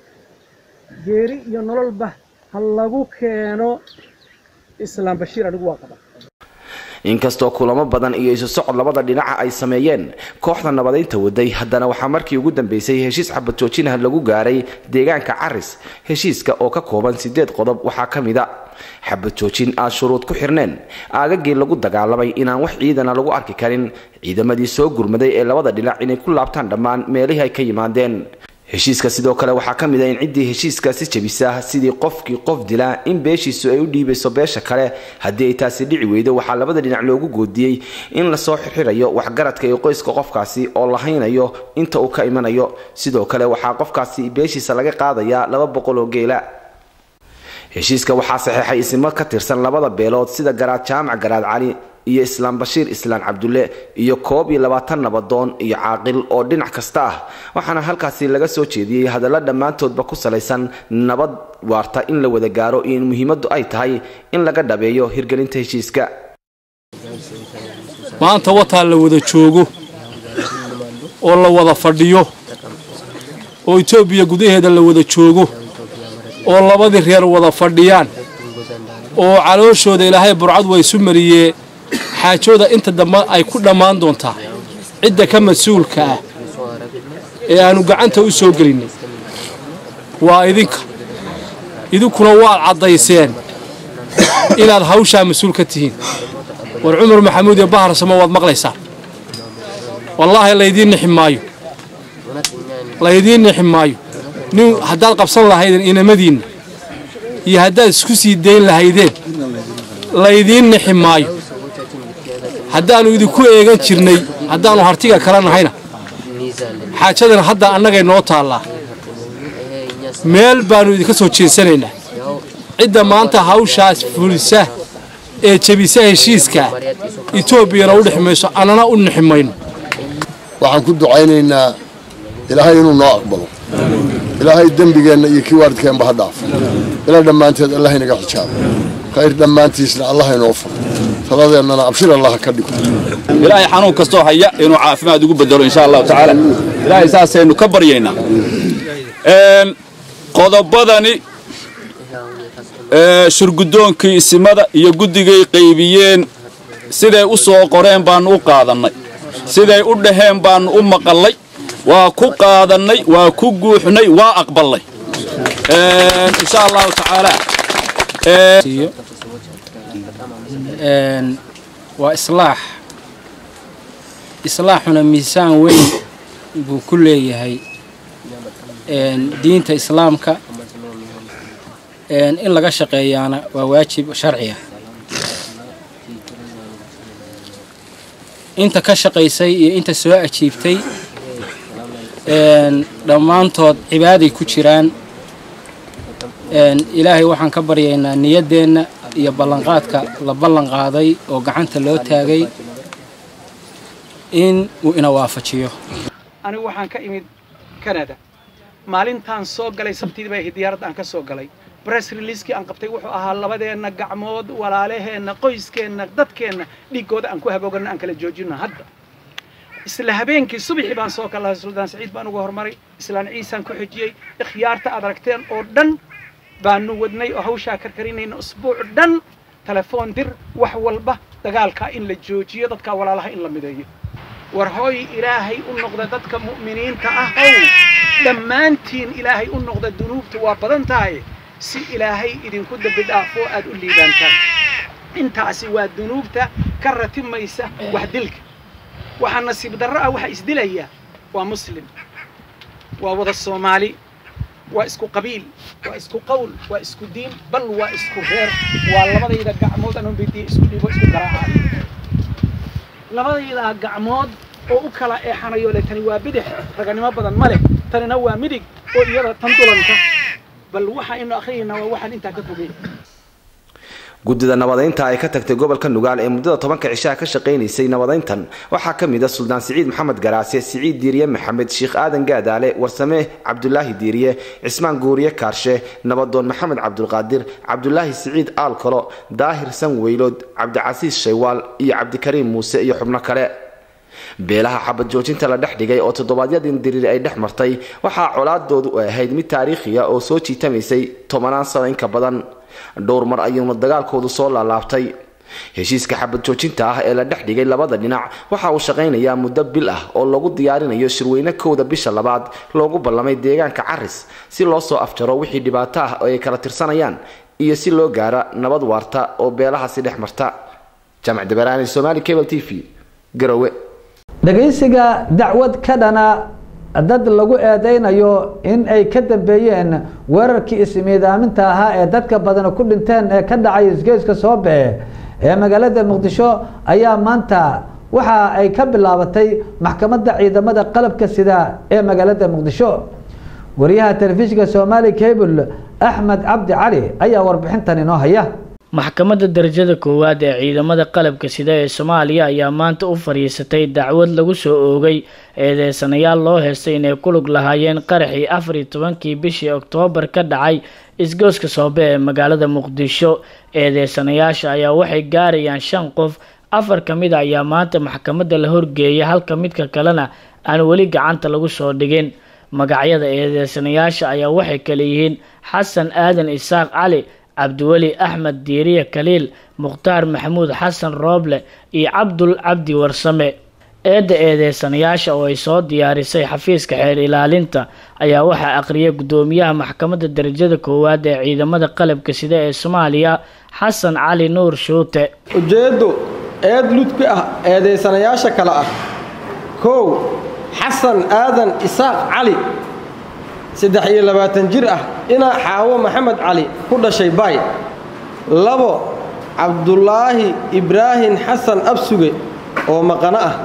geeri iyo nololba ha lagu keeno islaam bashiir anigu waa qaba inkastoo kulamo badan iyo isu socod labada dhinaca ay sameeyeen kooxda nabadaynta waday haddana waxaa markii ugu dambeysay heshiis xabad joojinaha lagu gaaray deegaanka caris heshiiska oo ka kooban sideed qodob waxaa ka mid a xabad joojin aan shuruud ku xirneen aagagii lagu dagaalamay inaan wax ciidana lagu arki karin ciidamadii soo gurmaday ee labada dhinac inay ku laabtaan dhammaan meelihii ay ka yimaadeen heshiiska sidoo kale waxaa ka mid ah in ciddii heshiiskaasi jebisa sidii qofkii qof dilaa in beeshiisu ay u dhiibayso beesha kale haddii ay taasi dhici weydo waxaa labada dhinac loogu goodiyey in lasoo xirxirayo waxgaradka iyo qoyska qofkaasi oo la haynayo inta uu ka imanayo sidoo kale waxaa qofkaasi beeshiisa laga qaadayaa laba boqol oo geela heshiiska waxaa saxeexay isimo ka tirsan labada beelood sida garaad jaamac garaad cali iyo islaam bashiir islaan cabdulle iyo koob iyo labaatan nabadoon iyo caaqil oo dhinac kasta ah waxaana halkaasi laga soo jeediyey hadalla dhammaantoodba ku salaysan nabad waarta in la wada gaaro iyo in muhiimaddu ay tahay in laga dhabeeyo hirgelinta heshiiska maanta wataa la wada joogo oo la wada fadhiyo oo etoobiya gudaheeda la wada joogo oo labadii reer wada fadhiyaan oo calooshooda ilaahay burcad waa isu mariyee xaajooda inta dambe ay ku dhammaan doontaa cidda ka mas-uulka ah ee aannu gacanta u soo gelinnay waa idinka idinkuna waad caddayseen inaad hawshaa mas-uul ka tihiin war cumar maxamuud iyo bahar samo waad maqlaysaan wallaahi laydiin nixi maayo laydiin nixi maayo nin haddaad qabsan lahaydeen inamadiinna iyo haddaad isku sii dayn lahaydeen laydiin nixi maayo haddaannu idinku eegan jirnay haddaannu hartiga kala nahayna xaajadana hadda annagay noo taallaa meel baannu idinka soo jeensanaynaa cidda maanta hawshaas fulisa ee jebisa heshiiskaa etoobiyana u dhex mayso annana u nixi mayno waxaan ku ducaynaynaa ilaahay inuu noo aqbalo ilaahay dembigeenna iyo kii waalidkeenba ha dhaafo ilaa dhammaanteed allah inaga xijaabo khayr dhammaantiisna allah inoo furo taladeennana abshir allah ka dhigo ilaahay xanuun kastoo haya inuu caafimaad ugu bedelo insha allahu tacaala ilaahay saasaynu ka baryaynaa qodobadani shurgudoonkii isimada iyo guddigay qaybiyeen siday u soo qoreen baannu u qaadannay siday u dhaheen baannu u maqallay waa ku qaadannay waa ku guuxnay waa aqballay insha allahu tacaala waa islaax islaaxuna miisaan weyn buu ku leeyahay diinta islaamka in laga shaqeeyaana waa waajib sharciya inta ka shaqaysay iyo inta soo ajiibtay dhammaantood cibaaday ku jiraan ilaahay waxaan ka baryaynaa niyaddeenna iyo ballanqaadka la ballan qaaday oo gacanta loo taagay in uu ina waafajiyo anigu waxaan ka imid canada maalintaan soo galay sabtidii bay ahayd diyaaradda aan ka soo galay bress releaskii aan qabtay wuxuu ahaa labadeenna gacmood walaalaheenna qoyskeenna dadkeenna dhiiggooda aan ku hagoogano aan kala joojino hadda isla habeenkii subaxii baan soo kalahay suldaan saciid baan uga hormaray islaan ciisaan ku xijiyey ikhyaarta aad aragteen oo dhan baanu wadnay oo hawshaa karkarinayna usbuuc dhan telefoon dir wax walba dagaalka in la joojiyo dadka walaalaha in la mideeyo war hooy ilaahay u noqda dadka mu'miniinta ah ow dhammaantiin ilaahay u noqda dunuubtu waa badan tahay si ilaahay idinku dembi dhaafo aad u liibaantaan intaasi waa dunuubta ka ratimaysa wax dilka waxaa nasiib darro ah waxa isdilaya waa muslim waa wada soomaali waa isku qabiil waa isku qowl waa isku diin bal waa isku reer waa labadayda gacmood anoo bidiya isku dhibo isku garaacayo labadayda gacmood oo u kala eexanayo le tani waa bidix raganimo badan ma leh tanina waa midig oo iyada tan dulanka bal waxa inu akhriyayna waa waxaan intaa ka fogey guddida nabadaynta ay ka tagtay gobolka nugaal ee muddada tobanka cishaha ka shaqaynaysay nabadayntan waxaa ka mid a suldaan siciid maxamed garaase siciid diiriye maxamed sheekh aadan gaadaale warsame cabdulaahi diiriye cismaan guuriye kaarshe nabadoon maxamed cabdulqaadir cabdulaahi siciid aalkolo daahir sanweylood cabdicasiis shaywaal iyo cabdikariim muuse iyo xubno kale beelaha xabad joojinta la dhex dhigay oo toddobaadyadii diriir ay dhex martay waxaa colaadoodu ahayd mid taariikhiya oo soo jiitamaysay tobanaan sano inka badan dhowr mar ayuuna dagaalkoodu soo laalaabtay heshiiska xabad joojinta ah ee la dhex dhigay labada dhinac waxa uu shaqaynayaa muddo bil ah oo lagu diyaarinayo shirweyne kowda bisha labaad loogu ballamay deegaanka caris si loo soo afjaro wixii dhibaato ah oo ay kala tirsanayaan iyo si loo gaara nabad waarta oo beelahaasi dhex marta jaamac dabaraani somaali cable t v garowe dhegaysiga dacwad ka dhana dad lagu eedeynayo in ay ka dambeeyeen weerarkii ismiidaaminta ahaa ee dadka badan ku dhinteen ee ka dhacay isgeeska soobe ee magaalada muqdisho ayaa maanta waxa ay ka bilaabatay maxkamadda ciidamada qalabka sida ee magaalada muqdisho wariyaha telefishinka somaali cable axmed cabdi cali ayaa warbixintan inoo haya maxkamadda darajada koowaad ee ciidamada qalabka sida ee soomaaliya ayaa maanta u fadhiisatay dacwad lagu soo oogay eedeysanayaal loo heystay inay ku lug lahaayeen qaraxii afar iyo tobankii bishii oktoobar ka dhacay isgooska soobe ee magaalada muqdisho eedeysanayaasha ayaa waxay gaarayaan shan qof afar ka mid a ayaa maanta maxkamadda la horgeeyay halka midka kalena aan weli gacanta lagu soo dhigin magacyada eedeysanayaasha ayaa waxay kale yihiin xasan aadan isaaq cali cabdiweli axmed diiriye kaliil mukhtaar maxamuud xasan rooble iyo cabdul cabdi warsame eedda eedeysanayaasha oo ay soo diyaarisay xafiiska xeer ilaalinta ayaa waxaa aqriyay guddoomiyaha maxkamadda darajada koowaad ee ciidamada qalabka sida ee soomaaliya xasan cali nuur shuute ujeeddu eed ludki ah eedeysanayaasha kale ah kow xasan aadan isaaq cali saddex iyo labaatan jir ah inaa xaawo maxamed cali ku dhashay baay labo cabdulaahi ibraahim xasan absuge oo maqano ah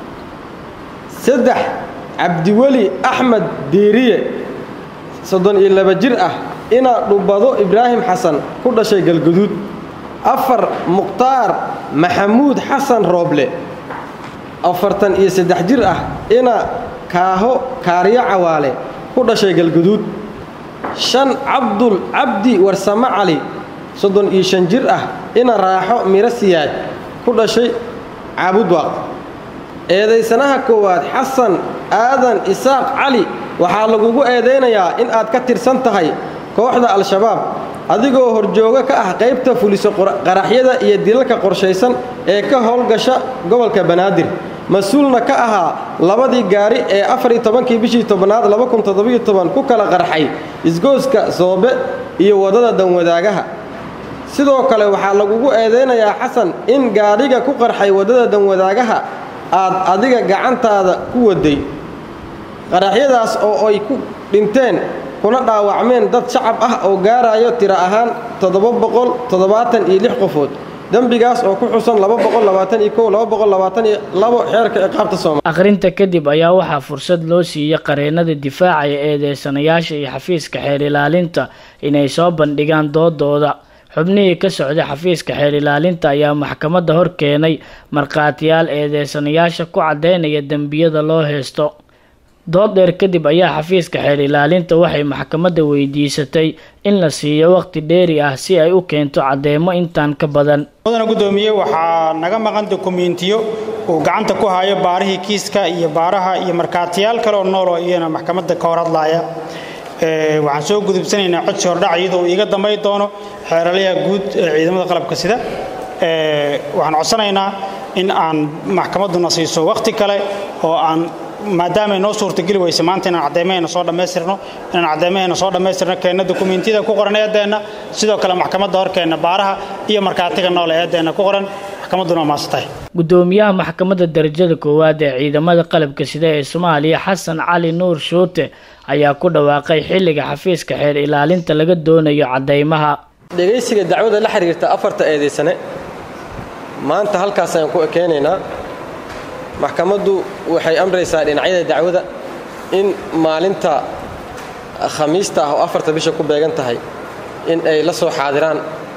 saddex cabdiweli axmed diiriye soddon iyo laba jir ah inaa dhubbado ibraahim xasan ku dhashay galguduud afar mukhtaar maxamuud xasan rooble afartan iyo saddex jir ah inaa kaaho kaaryo cawaale ku dhashay galguduud shan cabdul cabdi warsame cali soddon iyo shan jir ah ina raaxo miro siyaad ku dhashay caabudwaaq eedaysanaha koowaad xasan aadan isaaq cali waxaa lagugu eedaynayaa in aad ka tirsan tahay kooxda al-shabaab adigoo horjoogo ka ah qaybta fuliso qaraxyada iyo dilalka qorshaysan ee ka howlgasha gobolka banaadir mas-uulna ka ahaa labadii gaari ee afar iyo tobankii bishii tobnaad laba kun toddobiyo toban ku kala qarxay isgooska soobe iyo waddada danwadaagaha sidoo kale waxaa lagugu eedaynayaa xasan in gaadhiga ku qarxay waddada danwadaagaha aad adiga gacantaada ku waday qaraxyadaas oo ay ku dhinteen kuna dhaawacmeen dad shacab ah oo gaarayo tiro ahaan toddoba boqol toddobaatan iyo lix qofood dembigaas oo ku xusan laba boqol labaatan iyo kow laba boqol labaatan iyo labo xeerka ciqaabta soomaaliya akhrinta kadib ayaa waxaa fursad loo siiyey qareennada difaacaya eedeysanayaasha iyo xafiiska xeer ilaalinta inay soo bandhigaan doodooda xubnihii ka socday xafiiska xeer ilaalinta ayaa maxkamadda hor keenay markhaatiyaal eedeysanayaasha ku caddaynaya dembiyada loo heysto dood dheer kadib ayaa xafiiska xeer ilaalinta waxay maxkamadda weydiisatay in la siiyo waqti dheeri ah si ay u keento caddeemo intaan ka badan mudana guddoomiye waxaa naga maqan dokumentiyo uu gacanta ku hayo baarihii kiiska iyo baaraha iyo markhaatiyaal kale oo nool oo iyana maxkamadda ka hor hadlaaya waxaan soo gudubsanaynaa codsi hordhac iyadoo iiga dambayn doono xeeralaha guud ee ciidamada qalabka sida waxaan codsanaynaa in aan maxkamadduna siiso wakhti kale oo aan maadaama ay noo suurtageli weyse maanta inaan caddeymahayna soo dhammaystirno inaan caddeymahayna soo dhammaystirno keenna dukumiintiyada ku qoran eeddeenna sidoo kale maxkamadda horkeenna baaraha iyo markhaatiga noole eeddeenna ku qoran maxkamadduna waa maasatahay gudoomiyaha maxkamadda darajada koowaad ee ciidamada qalabka sida ee soomaaliya xasan cali nuur shuute ayaa ku dhawaaqay xilliga xafiiska xeer ilaalinta laga doonayo caddeymaha dhegaysiga dacwada la xiriirta afarta eedaysane maanta halkaas ayaan ku ekeynaynaa maxkamaddu waxay amraysaa dhinacyada dacwada in maalinta khamiista ah oo afarta bisha ku beegan tahay in ay la soo xaadiraan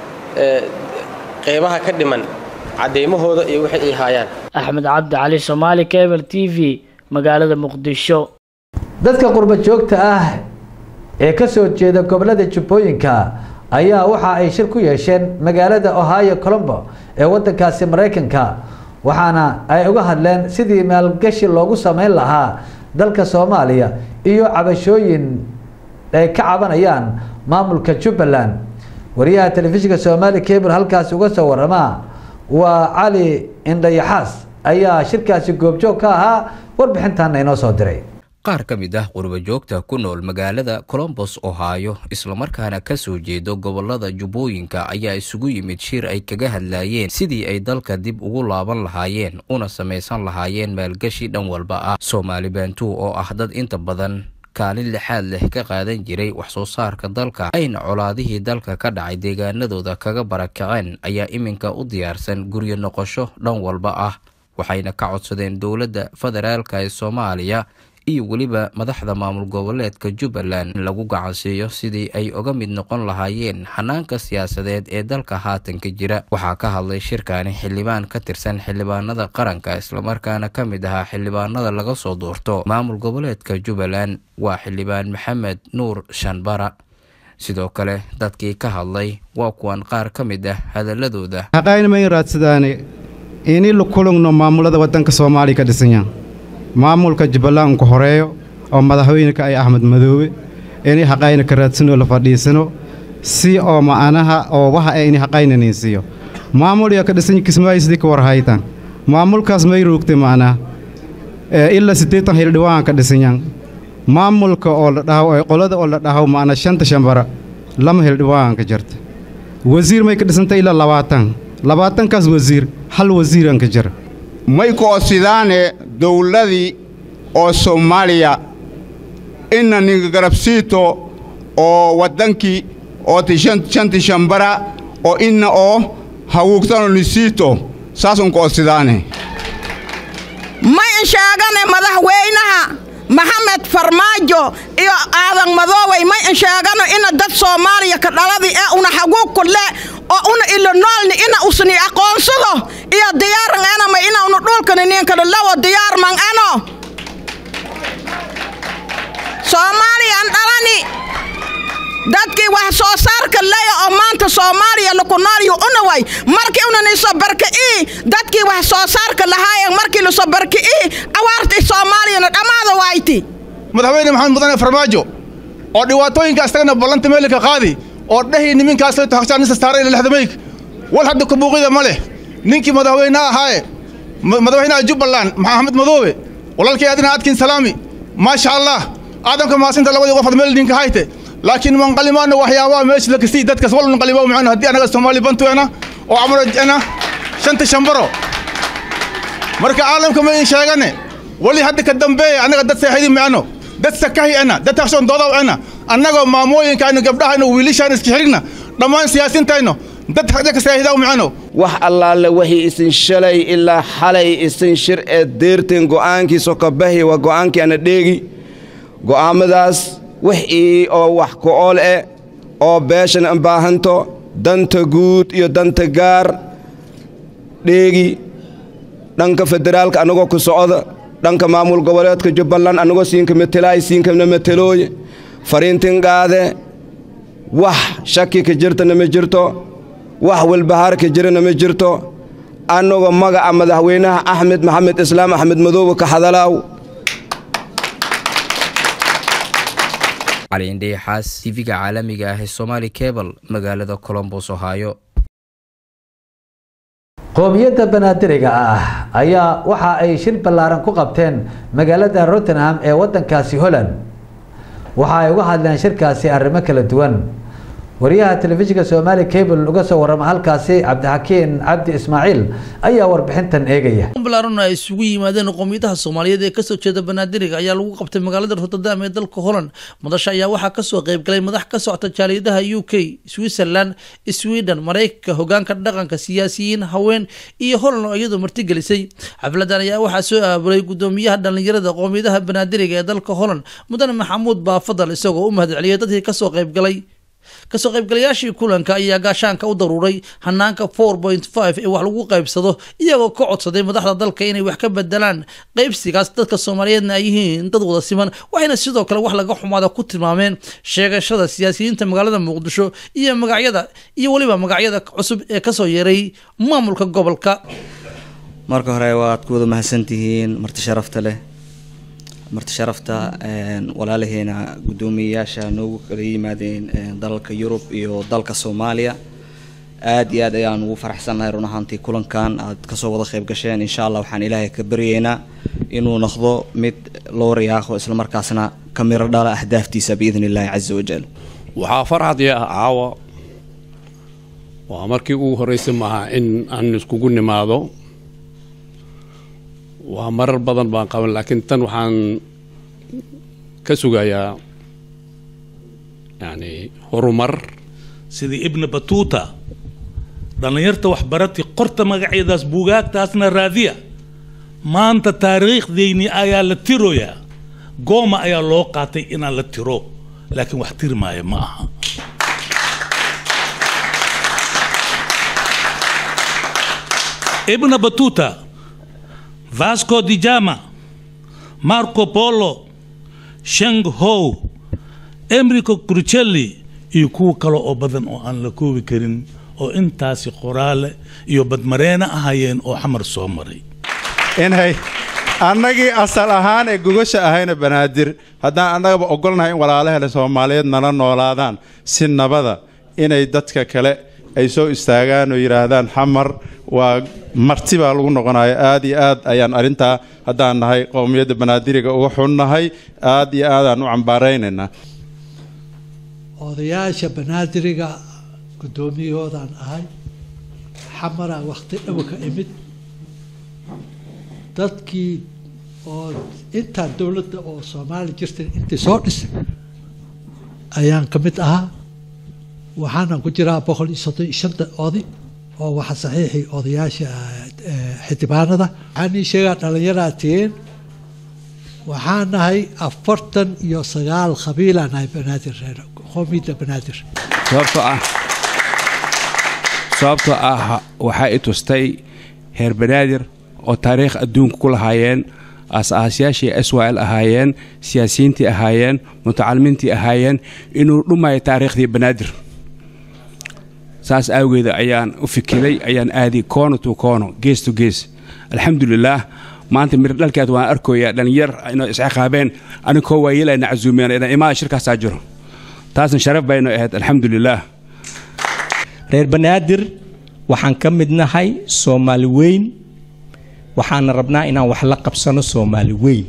qeybaha ka dhiman caddeymahooda iyo wixii ay haayaan axmed cabdi cali soomaali cable t v magaalada muqdisho dadka qurba joogta ah ee ka soo jeeda gobolada jubbooyinka ayaa waxa ay shir ku yeesheen magaalada ohio colombo ee wadankaasi maraykanka waxaana ay uga hadleen sidii maalgashi loogu sameyn lahaa dalka soomaaliya iyo cabashooyin ay ka cabanayaan maamulka jubbaland wariyaha telefishinka soomaali cable halkaasi uga soo warama waa cali indhayaxaas ayaa shirkaasi goobjoog ka ahaa warbixintaana inoo soo diray qaar ka mid ah qurbajoogta ku nool magaalada colombos ohio islamarkaana ka soo jeedo gobolada jubbooyinka ayaa isugu yimid shir ay kaga hadlaayeen sidii ay dalka dib ugu laaban lahaayeen una samaysan lahaayeen maalgashi dhan walba ah soomaali baantuu oo ah dad inta badan kaalin lixaad leh ka qaadan jiray wax soo saarka dalka ayna colaadihii dalka ka dhacay deegaanadooda kaga barakaceen ayaa iminka u diyaarsan guryo noqosho dhan walba ah waxayna ka codsadeen dowladda federaalka ee soomaaliya iyo weliba madaxda maamul goboleedka jubbaland in lagu gacansiiyo sidii ay uga mid noqon lahaayeen xanaanka siyaasadeed ee dalka haatanka jira waxaa ka hadlay shirkani xildhibaan ka tirsan xildhibaanada qaranka islamarkaana ka mid ahaa xildhibaanada laga soo doorto maamul goboleedka jubbaland waa xildhibaan maxamed nuur shanbara sidoo kale dadkii ka hadlay waa kuwan qaar ka mid ah hadaladooda haqaynimay raadsadaane ini la kulugno maamulada waddanka soomaaliya ka dhisanya maamulka jubbaland unka horeeyo oo madaxweyneka ay axmed madoobe inay haqayna ka raadsanoo la fadhiisano si oo ma'anaha oo waxa ay ini haqaynanaysiiyo maamul yaa ka dhisan kismaayo sidii ka warhaytan maamulkaas may roogtay ma'anaha ilaa siddeetan hildhibaan ka dhisanyan maamulka oo la dhaho qolada oo la dhaho ma'ana shanta shambara lama hildhibaan ka jirta wasiir may ka dhisantay ilaa labaatan labaatankaas wasiir hal wasiiran ka jira may koosidaane dowladii oo soomaaliya ina ninga garabsiito oo waddankii oo shanti shambara oo inna oo hawuugtano nisiito saasun koosidaane ma insheegane madaxweynaha maxamed farmaajo iyo aadan madoowey ma insheegano ina dad soomaaliya ka dhaladi ee una xaguug kule oo una ilo noolni ina usni aqoonsado iyo diyaaran enama ina una dhulkani ninkana lawo diyaarman eno soomaaliyan dhalani dadkii wax soo saarka leya oo maanta soomaaliya laku noolyu unaway markii unaniso barki'ii dadkii wax soo saarka lahaayeen markii laso barki'ii awaartii soomaaliyana dhammaada wayti madaxweyne maxamed mudane farmaajo oo dhibaatooyinka astagana ballanta meelika qaadi oo dhehii niminkaas hagshaanisa saaray ila lexdamayg wal hadda kabuuqida ma leh ninkii madaxweyne ahaaye madaxweynaha jubbaland maxamed madoobe walaalkii adina adkin salaami maasha allah aadamka maasinta labadii qof ad meel ninka hayte laakiin manqalimaana waxyaabaha meesha la kasii dadkas wal nqalima macno haddii anaga soomaali bantuena oo amrojena shanta shambaro marka caalamka ma in sheegane wali hadda ka dambeeya annaga dad seexidi macno dad sakahi ana dad takshoon doodaw ana annagoo maamooyinkaynu gabdhahayno wiilishaan iska xirigna dhammaan siyaasintayno dad hadda ka seexidaw macno wax allaale wixii isin shalay ilaa xalay isin shir ee deerteen go'aankiisoo ka bahi waa go'aankii ana dheegi go'aammadaas wixii oo wax ku-ool eh oo beeshan an baahanto danta guud iyo danta gaar dheegi dhanka federaalka annagoo ku socda dhanka maamul goboleedka jubbaland annagoo siinka metelaay siinkana metelooye fariintin qaade wax shaki ka jirtana ma jirto wax walbahaar ka jirana ma jirto annagoo magaca madaxweynaha axmed maxamed islaam axmed madoobe ka hadalaaw cali indhayaxaas tv-ga caalamiga ah ee somaali cable magaalada colombos ohio qoomiyadda banaadiriga ah ayaa waxa ay shir ballaaran ku qabteen magaalada rottenham ee wadankaasi holland waxa ay uga hadleen shirkaasi arrimo kala duwan wariyaha telefishinka soomaali cable uga soo warrama halkaasi cabdixakiin cabdi ismaaciil ayaa warbixintan eegaya balaaran ay isugu yimaadeen qowmiyadaha soomaaliyeed ee kasoo jeeda banaadiriga ayaa lagu qabtay magaalada rotterdam ee dalka holland madasha ayaa waxaa kasoo qeybgalay madax ka socota jaaliyadaha u k switzerland sweden maraykanka hogaanka dhaqanka siyaasiyiin haween iyo holland oo iyadoo martigelisay xafladan ayaa waxaa soo aaburay gudoomiyaha dhallinyarada qowmiyadaha banaadiriga ee dalka holland mudane maxamuud baafadal isagoo u mahadceliyay dadkii kasoo qeybgalay kasoo qaybgalayaashii kulanka ayaa gaashaanka u daruuray hanaanka four point five ee wax lagu qaybsado iyagoo ka codsaday madaxda dalka inay wax ka bedelaan qaybsigaas dadka soomaaliyeedna ay yihiin dad wada siman waxayna sidoo kale wax laga xumaada ku tilmaameen sheegashada siyaasiyiinta magaalada muqdisho iyo magacyada iyo weliba magacyada cusub ee kasoo yeeray maamulka gobolka marka hore waad ku wada mahadsantihiin marti sharafta leh marti sharafta walaalaheena guddoomiyeyaasha noogu kala yimaadeen dalalka yurub iyo dalka soomaaliya aad iyo aad ayaan ugu faraxsannahay run ahaantii kulankan aad kasoo wada qayb gasheen insha allah waxaan ilaahay ka baryeynaa inuu noqdo mid loo riyaaqo islamarkaasna ka miro dhala ahdaaftiisa biidn illaahi caza wajal waxaa farxadii ah caawa waa markii ugu horreysay maaha in aan iskugu nimaado waa marar badan baan qaban laakiin tan waxaan ka sugayaa yani horumar sidii ibna batuuta dhallinyarta waxbarati qorta magacyadaas buugaagtaasna raadiya maanta taariikhdeyni ayaa la tiroyaa gooma ayaa loo qaatay inaan la tiro laakiin wax tiri maayo ma aha ibna batuuta vasco di jama marco polo sheng how emrico crucelli iyo kuwo kale oo badan oo aan la koobi karin oo intaasi qoraale iyo badmareena ahayeen oo xamar soo maray inhay annagii asal ahaan ee gogasha ahayna banaadir haddaan annagaba ogolnahay in walaalahele soomaaliyeed nala noolaadaan si nabada inay dadka kale ay soo istaagaan oo yidhaahdaan xamar waa marti baa lagu noqonaya aad iyo aad ayaan arrintaa haddaan nahay qowmiyadda banaadiriga uga xunnahay aad iyo aadaan u cambaaraynaynaa odayaasha banaadiriga guddoomiyahoodaan ahay xamaraa wakhti dhow ka imid dadkii oo intaan dowladda oo soomaali jirtay intii soo dhisay ayaan ka mid ahaa waxaana ku jiraa boqol iyo soddon iyo shanta oday oo waxa saxiixii odayaasha xildhibaanada waxaan ii sheegaa dhallinyaraa tihiin waxaan nahay afartan iyo sagaal qabiilaa nahay banaadir reer qoomiyadda banaadir sababtoo ah sababtoo ah waxaa i tustay heer banaadir oo taariikh adduunka ku lahaayeen aas-aasyaashii s y l ahaayeen siyaasiyiintii ahaayeen mutacalimiintii ahaayeen inuu dhumayo taariikhdii banaadir saas awgeeda ayaan u fikiray ayaan aadi koono to koono gees to gees alxamdulilaah maanta mir dhalkeed waan arkoyaa dhallinyar inay isciqaabeen anikoo waayeelayna casuumeen inaan imaada shirkaasaa jiro taasna sharaf baynu ahayd alxamdulilaah reer banaadir waxaan ka mid nahay soomaali weyn waxaana rabnaa inaan wax la qabsano soomaali weyn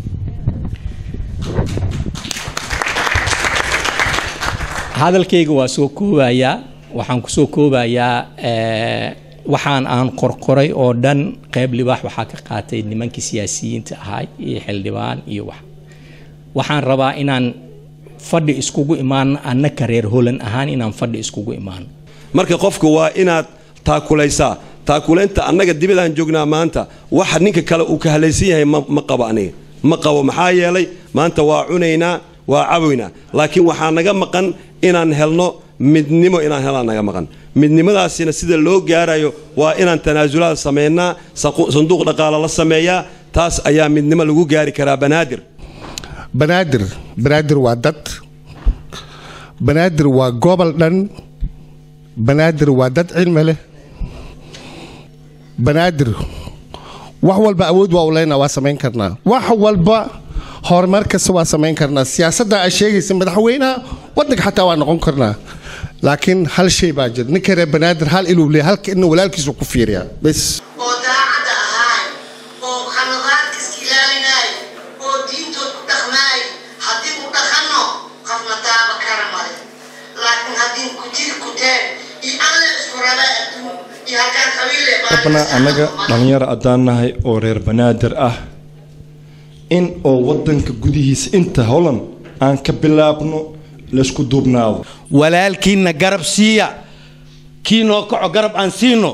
hadalkayga waa soo koobayaa waxaan kusoo koobayaa waxaan aan qorqoray oo dhan qayb libaax waxaa ka qaatay nimankii siyaasiyiinta ahaa iyo xildhibaan iyo wax waxaan rabaa inaan fadhi iskugu imaano annaka reer holan ahaan inaan fadhi iskugu imaano marka qofka waa inaad taakulaysaa taakulaynta annaga dibadaan joognaa maanta waxa ninka kale uu ka halaysan yahay ma qabo aniga ma qabo maxaa yeelay maanta waa cunaynaa waa caboynaa laakiin waxaa naga maqan inaan helno midnimo inaan helaan naga maqan midnimadaasina sida loo gaarayo waa inaan tanaasulaad samaynaa sanduuq dhaqaala la sameeyaa taas ayaa midnimo lagu gaari karaa banaadir banaadir banaadir waa dad banaadir waa gobol dhan banaadir waa dad cilmi leh banaadir wax walba awood waa u leynaa waa samayn karnaa wax walba horumar kasta waa samayn karnaa siyaasadda aa sheegaysa madaxweynaha waddanka xataa waa noqon karnaa laakiin hal shay baa jira ninka reer banaadir hal iluu leeyahay halka inna walaalkiisu ku fiiriyaa bes oo daacadda ahaay oo khaladaadka iska ilaalinaay oo diintood ku dhaqmaay haddii u dhaqanno qofna daaba kara male laakiin haddii ku jiri kuteen iyo alle isku raba adduun iyo halkaan qabiile rabna annaga dhallinyaro haddaan nahay oo reer banaadir ah in oo waddanka gudihiisa inta holan aan ka bilaabno laysku duubnaado walaalkiinna garab siiya kii noo kaco garab aan siino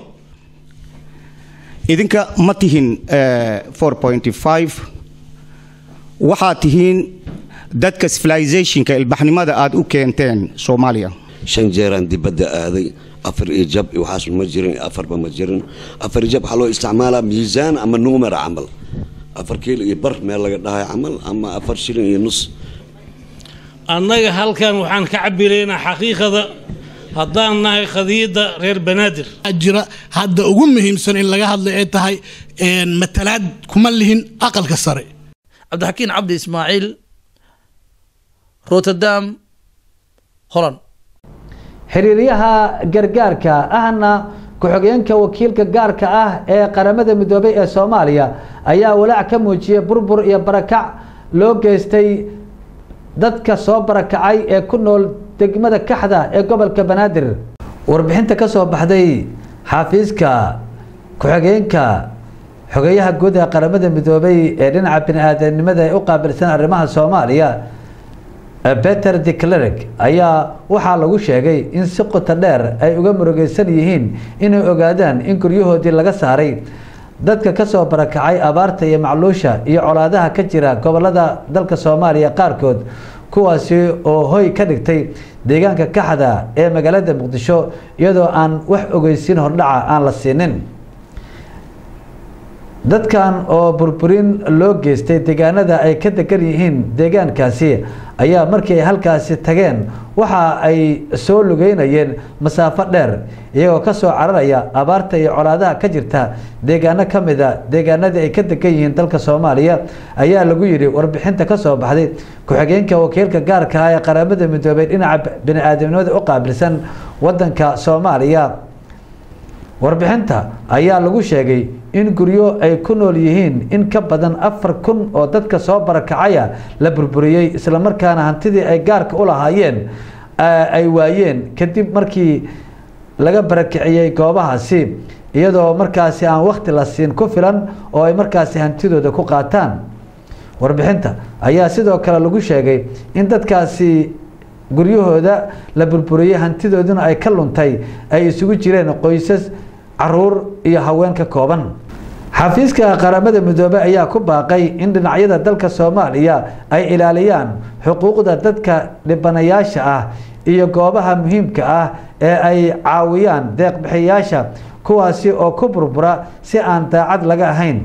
idinka ma tihin waxaad tihiin dadka civilizationka ilbaxnimada aad u keenteen soomaaliya shan jeeraan dibadda aaday afar iyo jab iyo waxaas ma jirin afarba ma jirin afar iyo jab waxaa loo isticmaalaa miisaan ama nuumar camal afar kiilo iyo bar meel laga dhahay camal ama afar shilin iyo nus annaga halkan waxaan ka cabiraynaa xaqiiqada haddaan nahay khadiyadda reer banaadir jira hadda ugu muhiimsan in laga hadlay ay tahay matalaad kuma lihin aqalka sare cabdixakiin cabdi ismaaciil rotterdam holland xiriiryaha gargaarka ahna ku-xigeenka wakiilka gaarka ah ee qaramada midoobay ee soomaaliya ayaa walaac ka muujiyay burbur iyo barakac loo geystay dadka soo barakacay ee ku nool degmada kaxda ee gobolka banaadir warbixinta ka soo baxday xafiiska ku-xigeenka xogeyaha guud ee qaramada midoobay ee dhinaca bini-aadanimada ee u qaabilsan arrimaha soomaaliya peter de clerk ayaa waxaa lagu sheegay in si qoto dheer ay uga murugeysan yihiin inay ogaadaan in guryahoodii laga saaray dadka kasoo barakacay abaarta iyo macluusha iyo colaadaha ka jira gobolada dalka soomaaliya qaarkood kuwaasi oo hoy ka dhigtay deegaanka kaxda ee magaalada muqdisho iyadoo aan wax ogeysiin hordhaca aan la siinin dadkan oo burburin loo geystay deegaanada ay ka degan yihiin deegaankaasi ayaa markii ay halkaasi tageen waxa ay soo lugeynayeen masaafo dheer iyagoo kasoo cararaya abaarta iyo colaadaha ka jirta deegaano ka mida deegaanadii ay ka degan yihiin dalka soomaaliya ayaa lagu yidhi warbixinta kasoo baxday ku-xigeenka wakiilka gaarka ah ee qaramada midoobay dhinaca bini-aadamnimada u qaabilsan wadanka soomaaliya warbixinta ayaa lagu sheegay in guryo ay ku nool yihiin in ka badan afar kun oo dadka soo barakacaya la burburiyey islamarkaana hantidii ay gaarka u lahaayeen ay waayeen kadib markii laga barakiciyey goobahaasi iyadoo markaasi aan wakti la siin ku filan oo ay markaasi hantidooda ku qaataan warbixinta ayaa sidoo kale lagu sheegay in dadkaasi guryahooda la burburiyey hantidooduna ay ka luntay ay isugu jireen qoysas caruur iyo haween ka kooban xafiiska qaramada midoobey ayaa ku baaqay in dhinacyada dalka soomaaliya ay ilaaliyaan xuquuqda dadka dhibanayaasha ah iyo goobaha muhiimka ah ee ay caawiyaan deeqbixiyayaasha kuwaasi oo ku burbura si aan daacad laga ahayn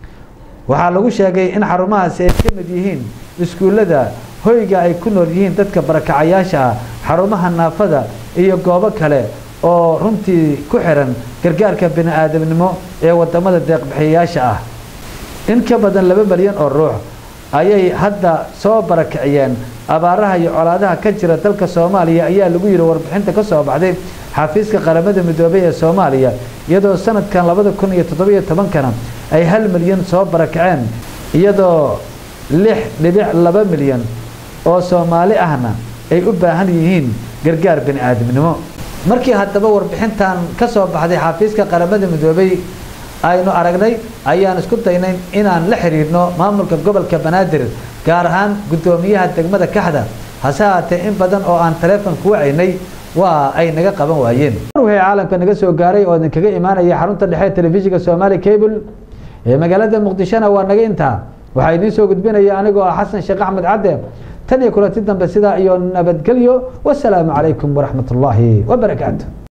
waxaa lagu sheegay in xarumahaasi ay ka mid yihiin iskuullada hoyga ay ku nool yihiin dadka barakacayaasha ah xarumaha naafada iyo goobo kale oo runtii ku xiran gargaarka bini-aadamnimo ee wadamada deeqbixiyayaasha ah in ka badan laba milyan oo ruux ayay hadda soo barakiciyeen abaaraha iyo colaadaha ka jira dalka soomaaliya ayaa lagu yidhi warbixinta ka soo baxday xafiiska qaramada midoobey ee soomaaliya iyadoo sanadkan labada kun iyo toddobiyo tobankana ay hal milyan soo barakaceen iyadoo lix dhibic laba milyan oo soomaali ahna ay u baahan yihiin gargaar bini-aadamnimo markii haddaba warbixintan ka soo baxday xafiiska qaramada midoobey aynu aragnay ayaan isku daynay inaan la xiriirno maamulka gobolka banaadir gaar ahaan guddoomiyaha degmada kaxda hase haatee in badan oo aan taleefon ku wacaynay waa ay naga qaban waayeen wixii caalamka naga soo gaaray oo idinkaga imaanaya xarunta dhexe telefishinka soomaali cable ee magaalada muqdishona waa naga intaa waxaa idiin soo gudbinaya anigoo ah xasan sheekh axmed cadde tan iyo kulanti dambe sidaa iyo nabadgelyo wasalaamu calaykum waraxmat ullaahi wabarakaatu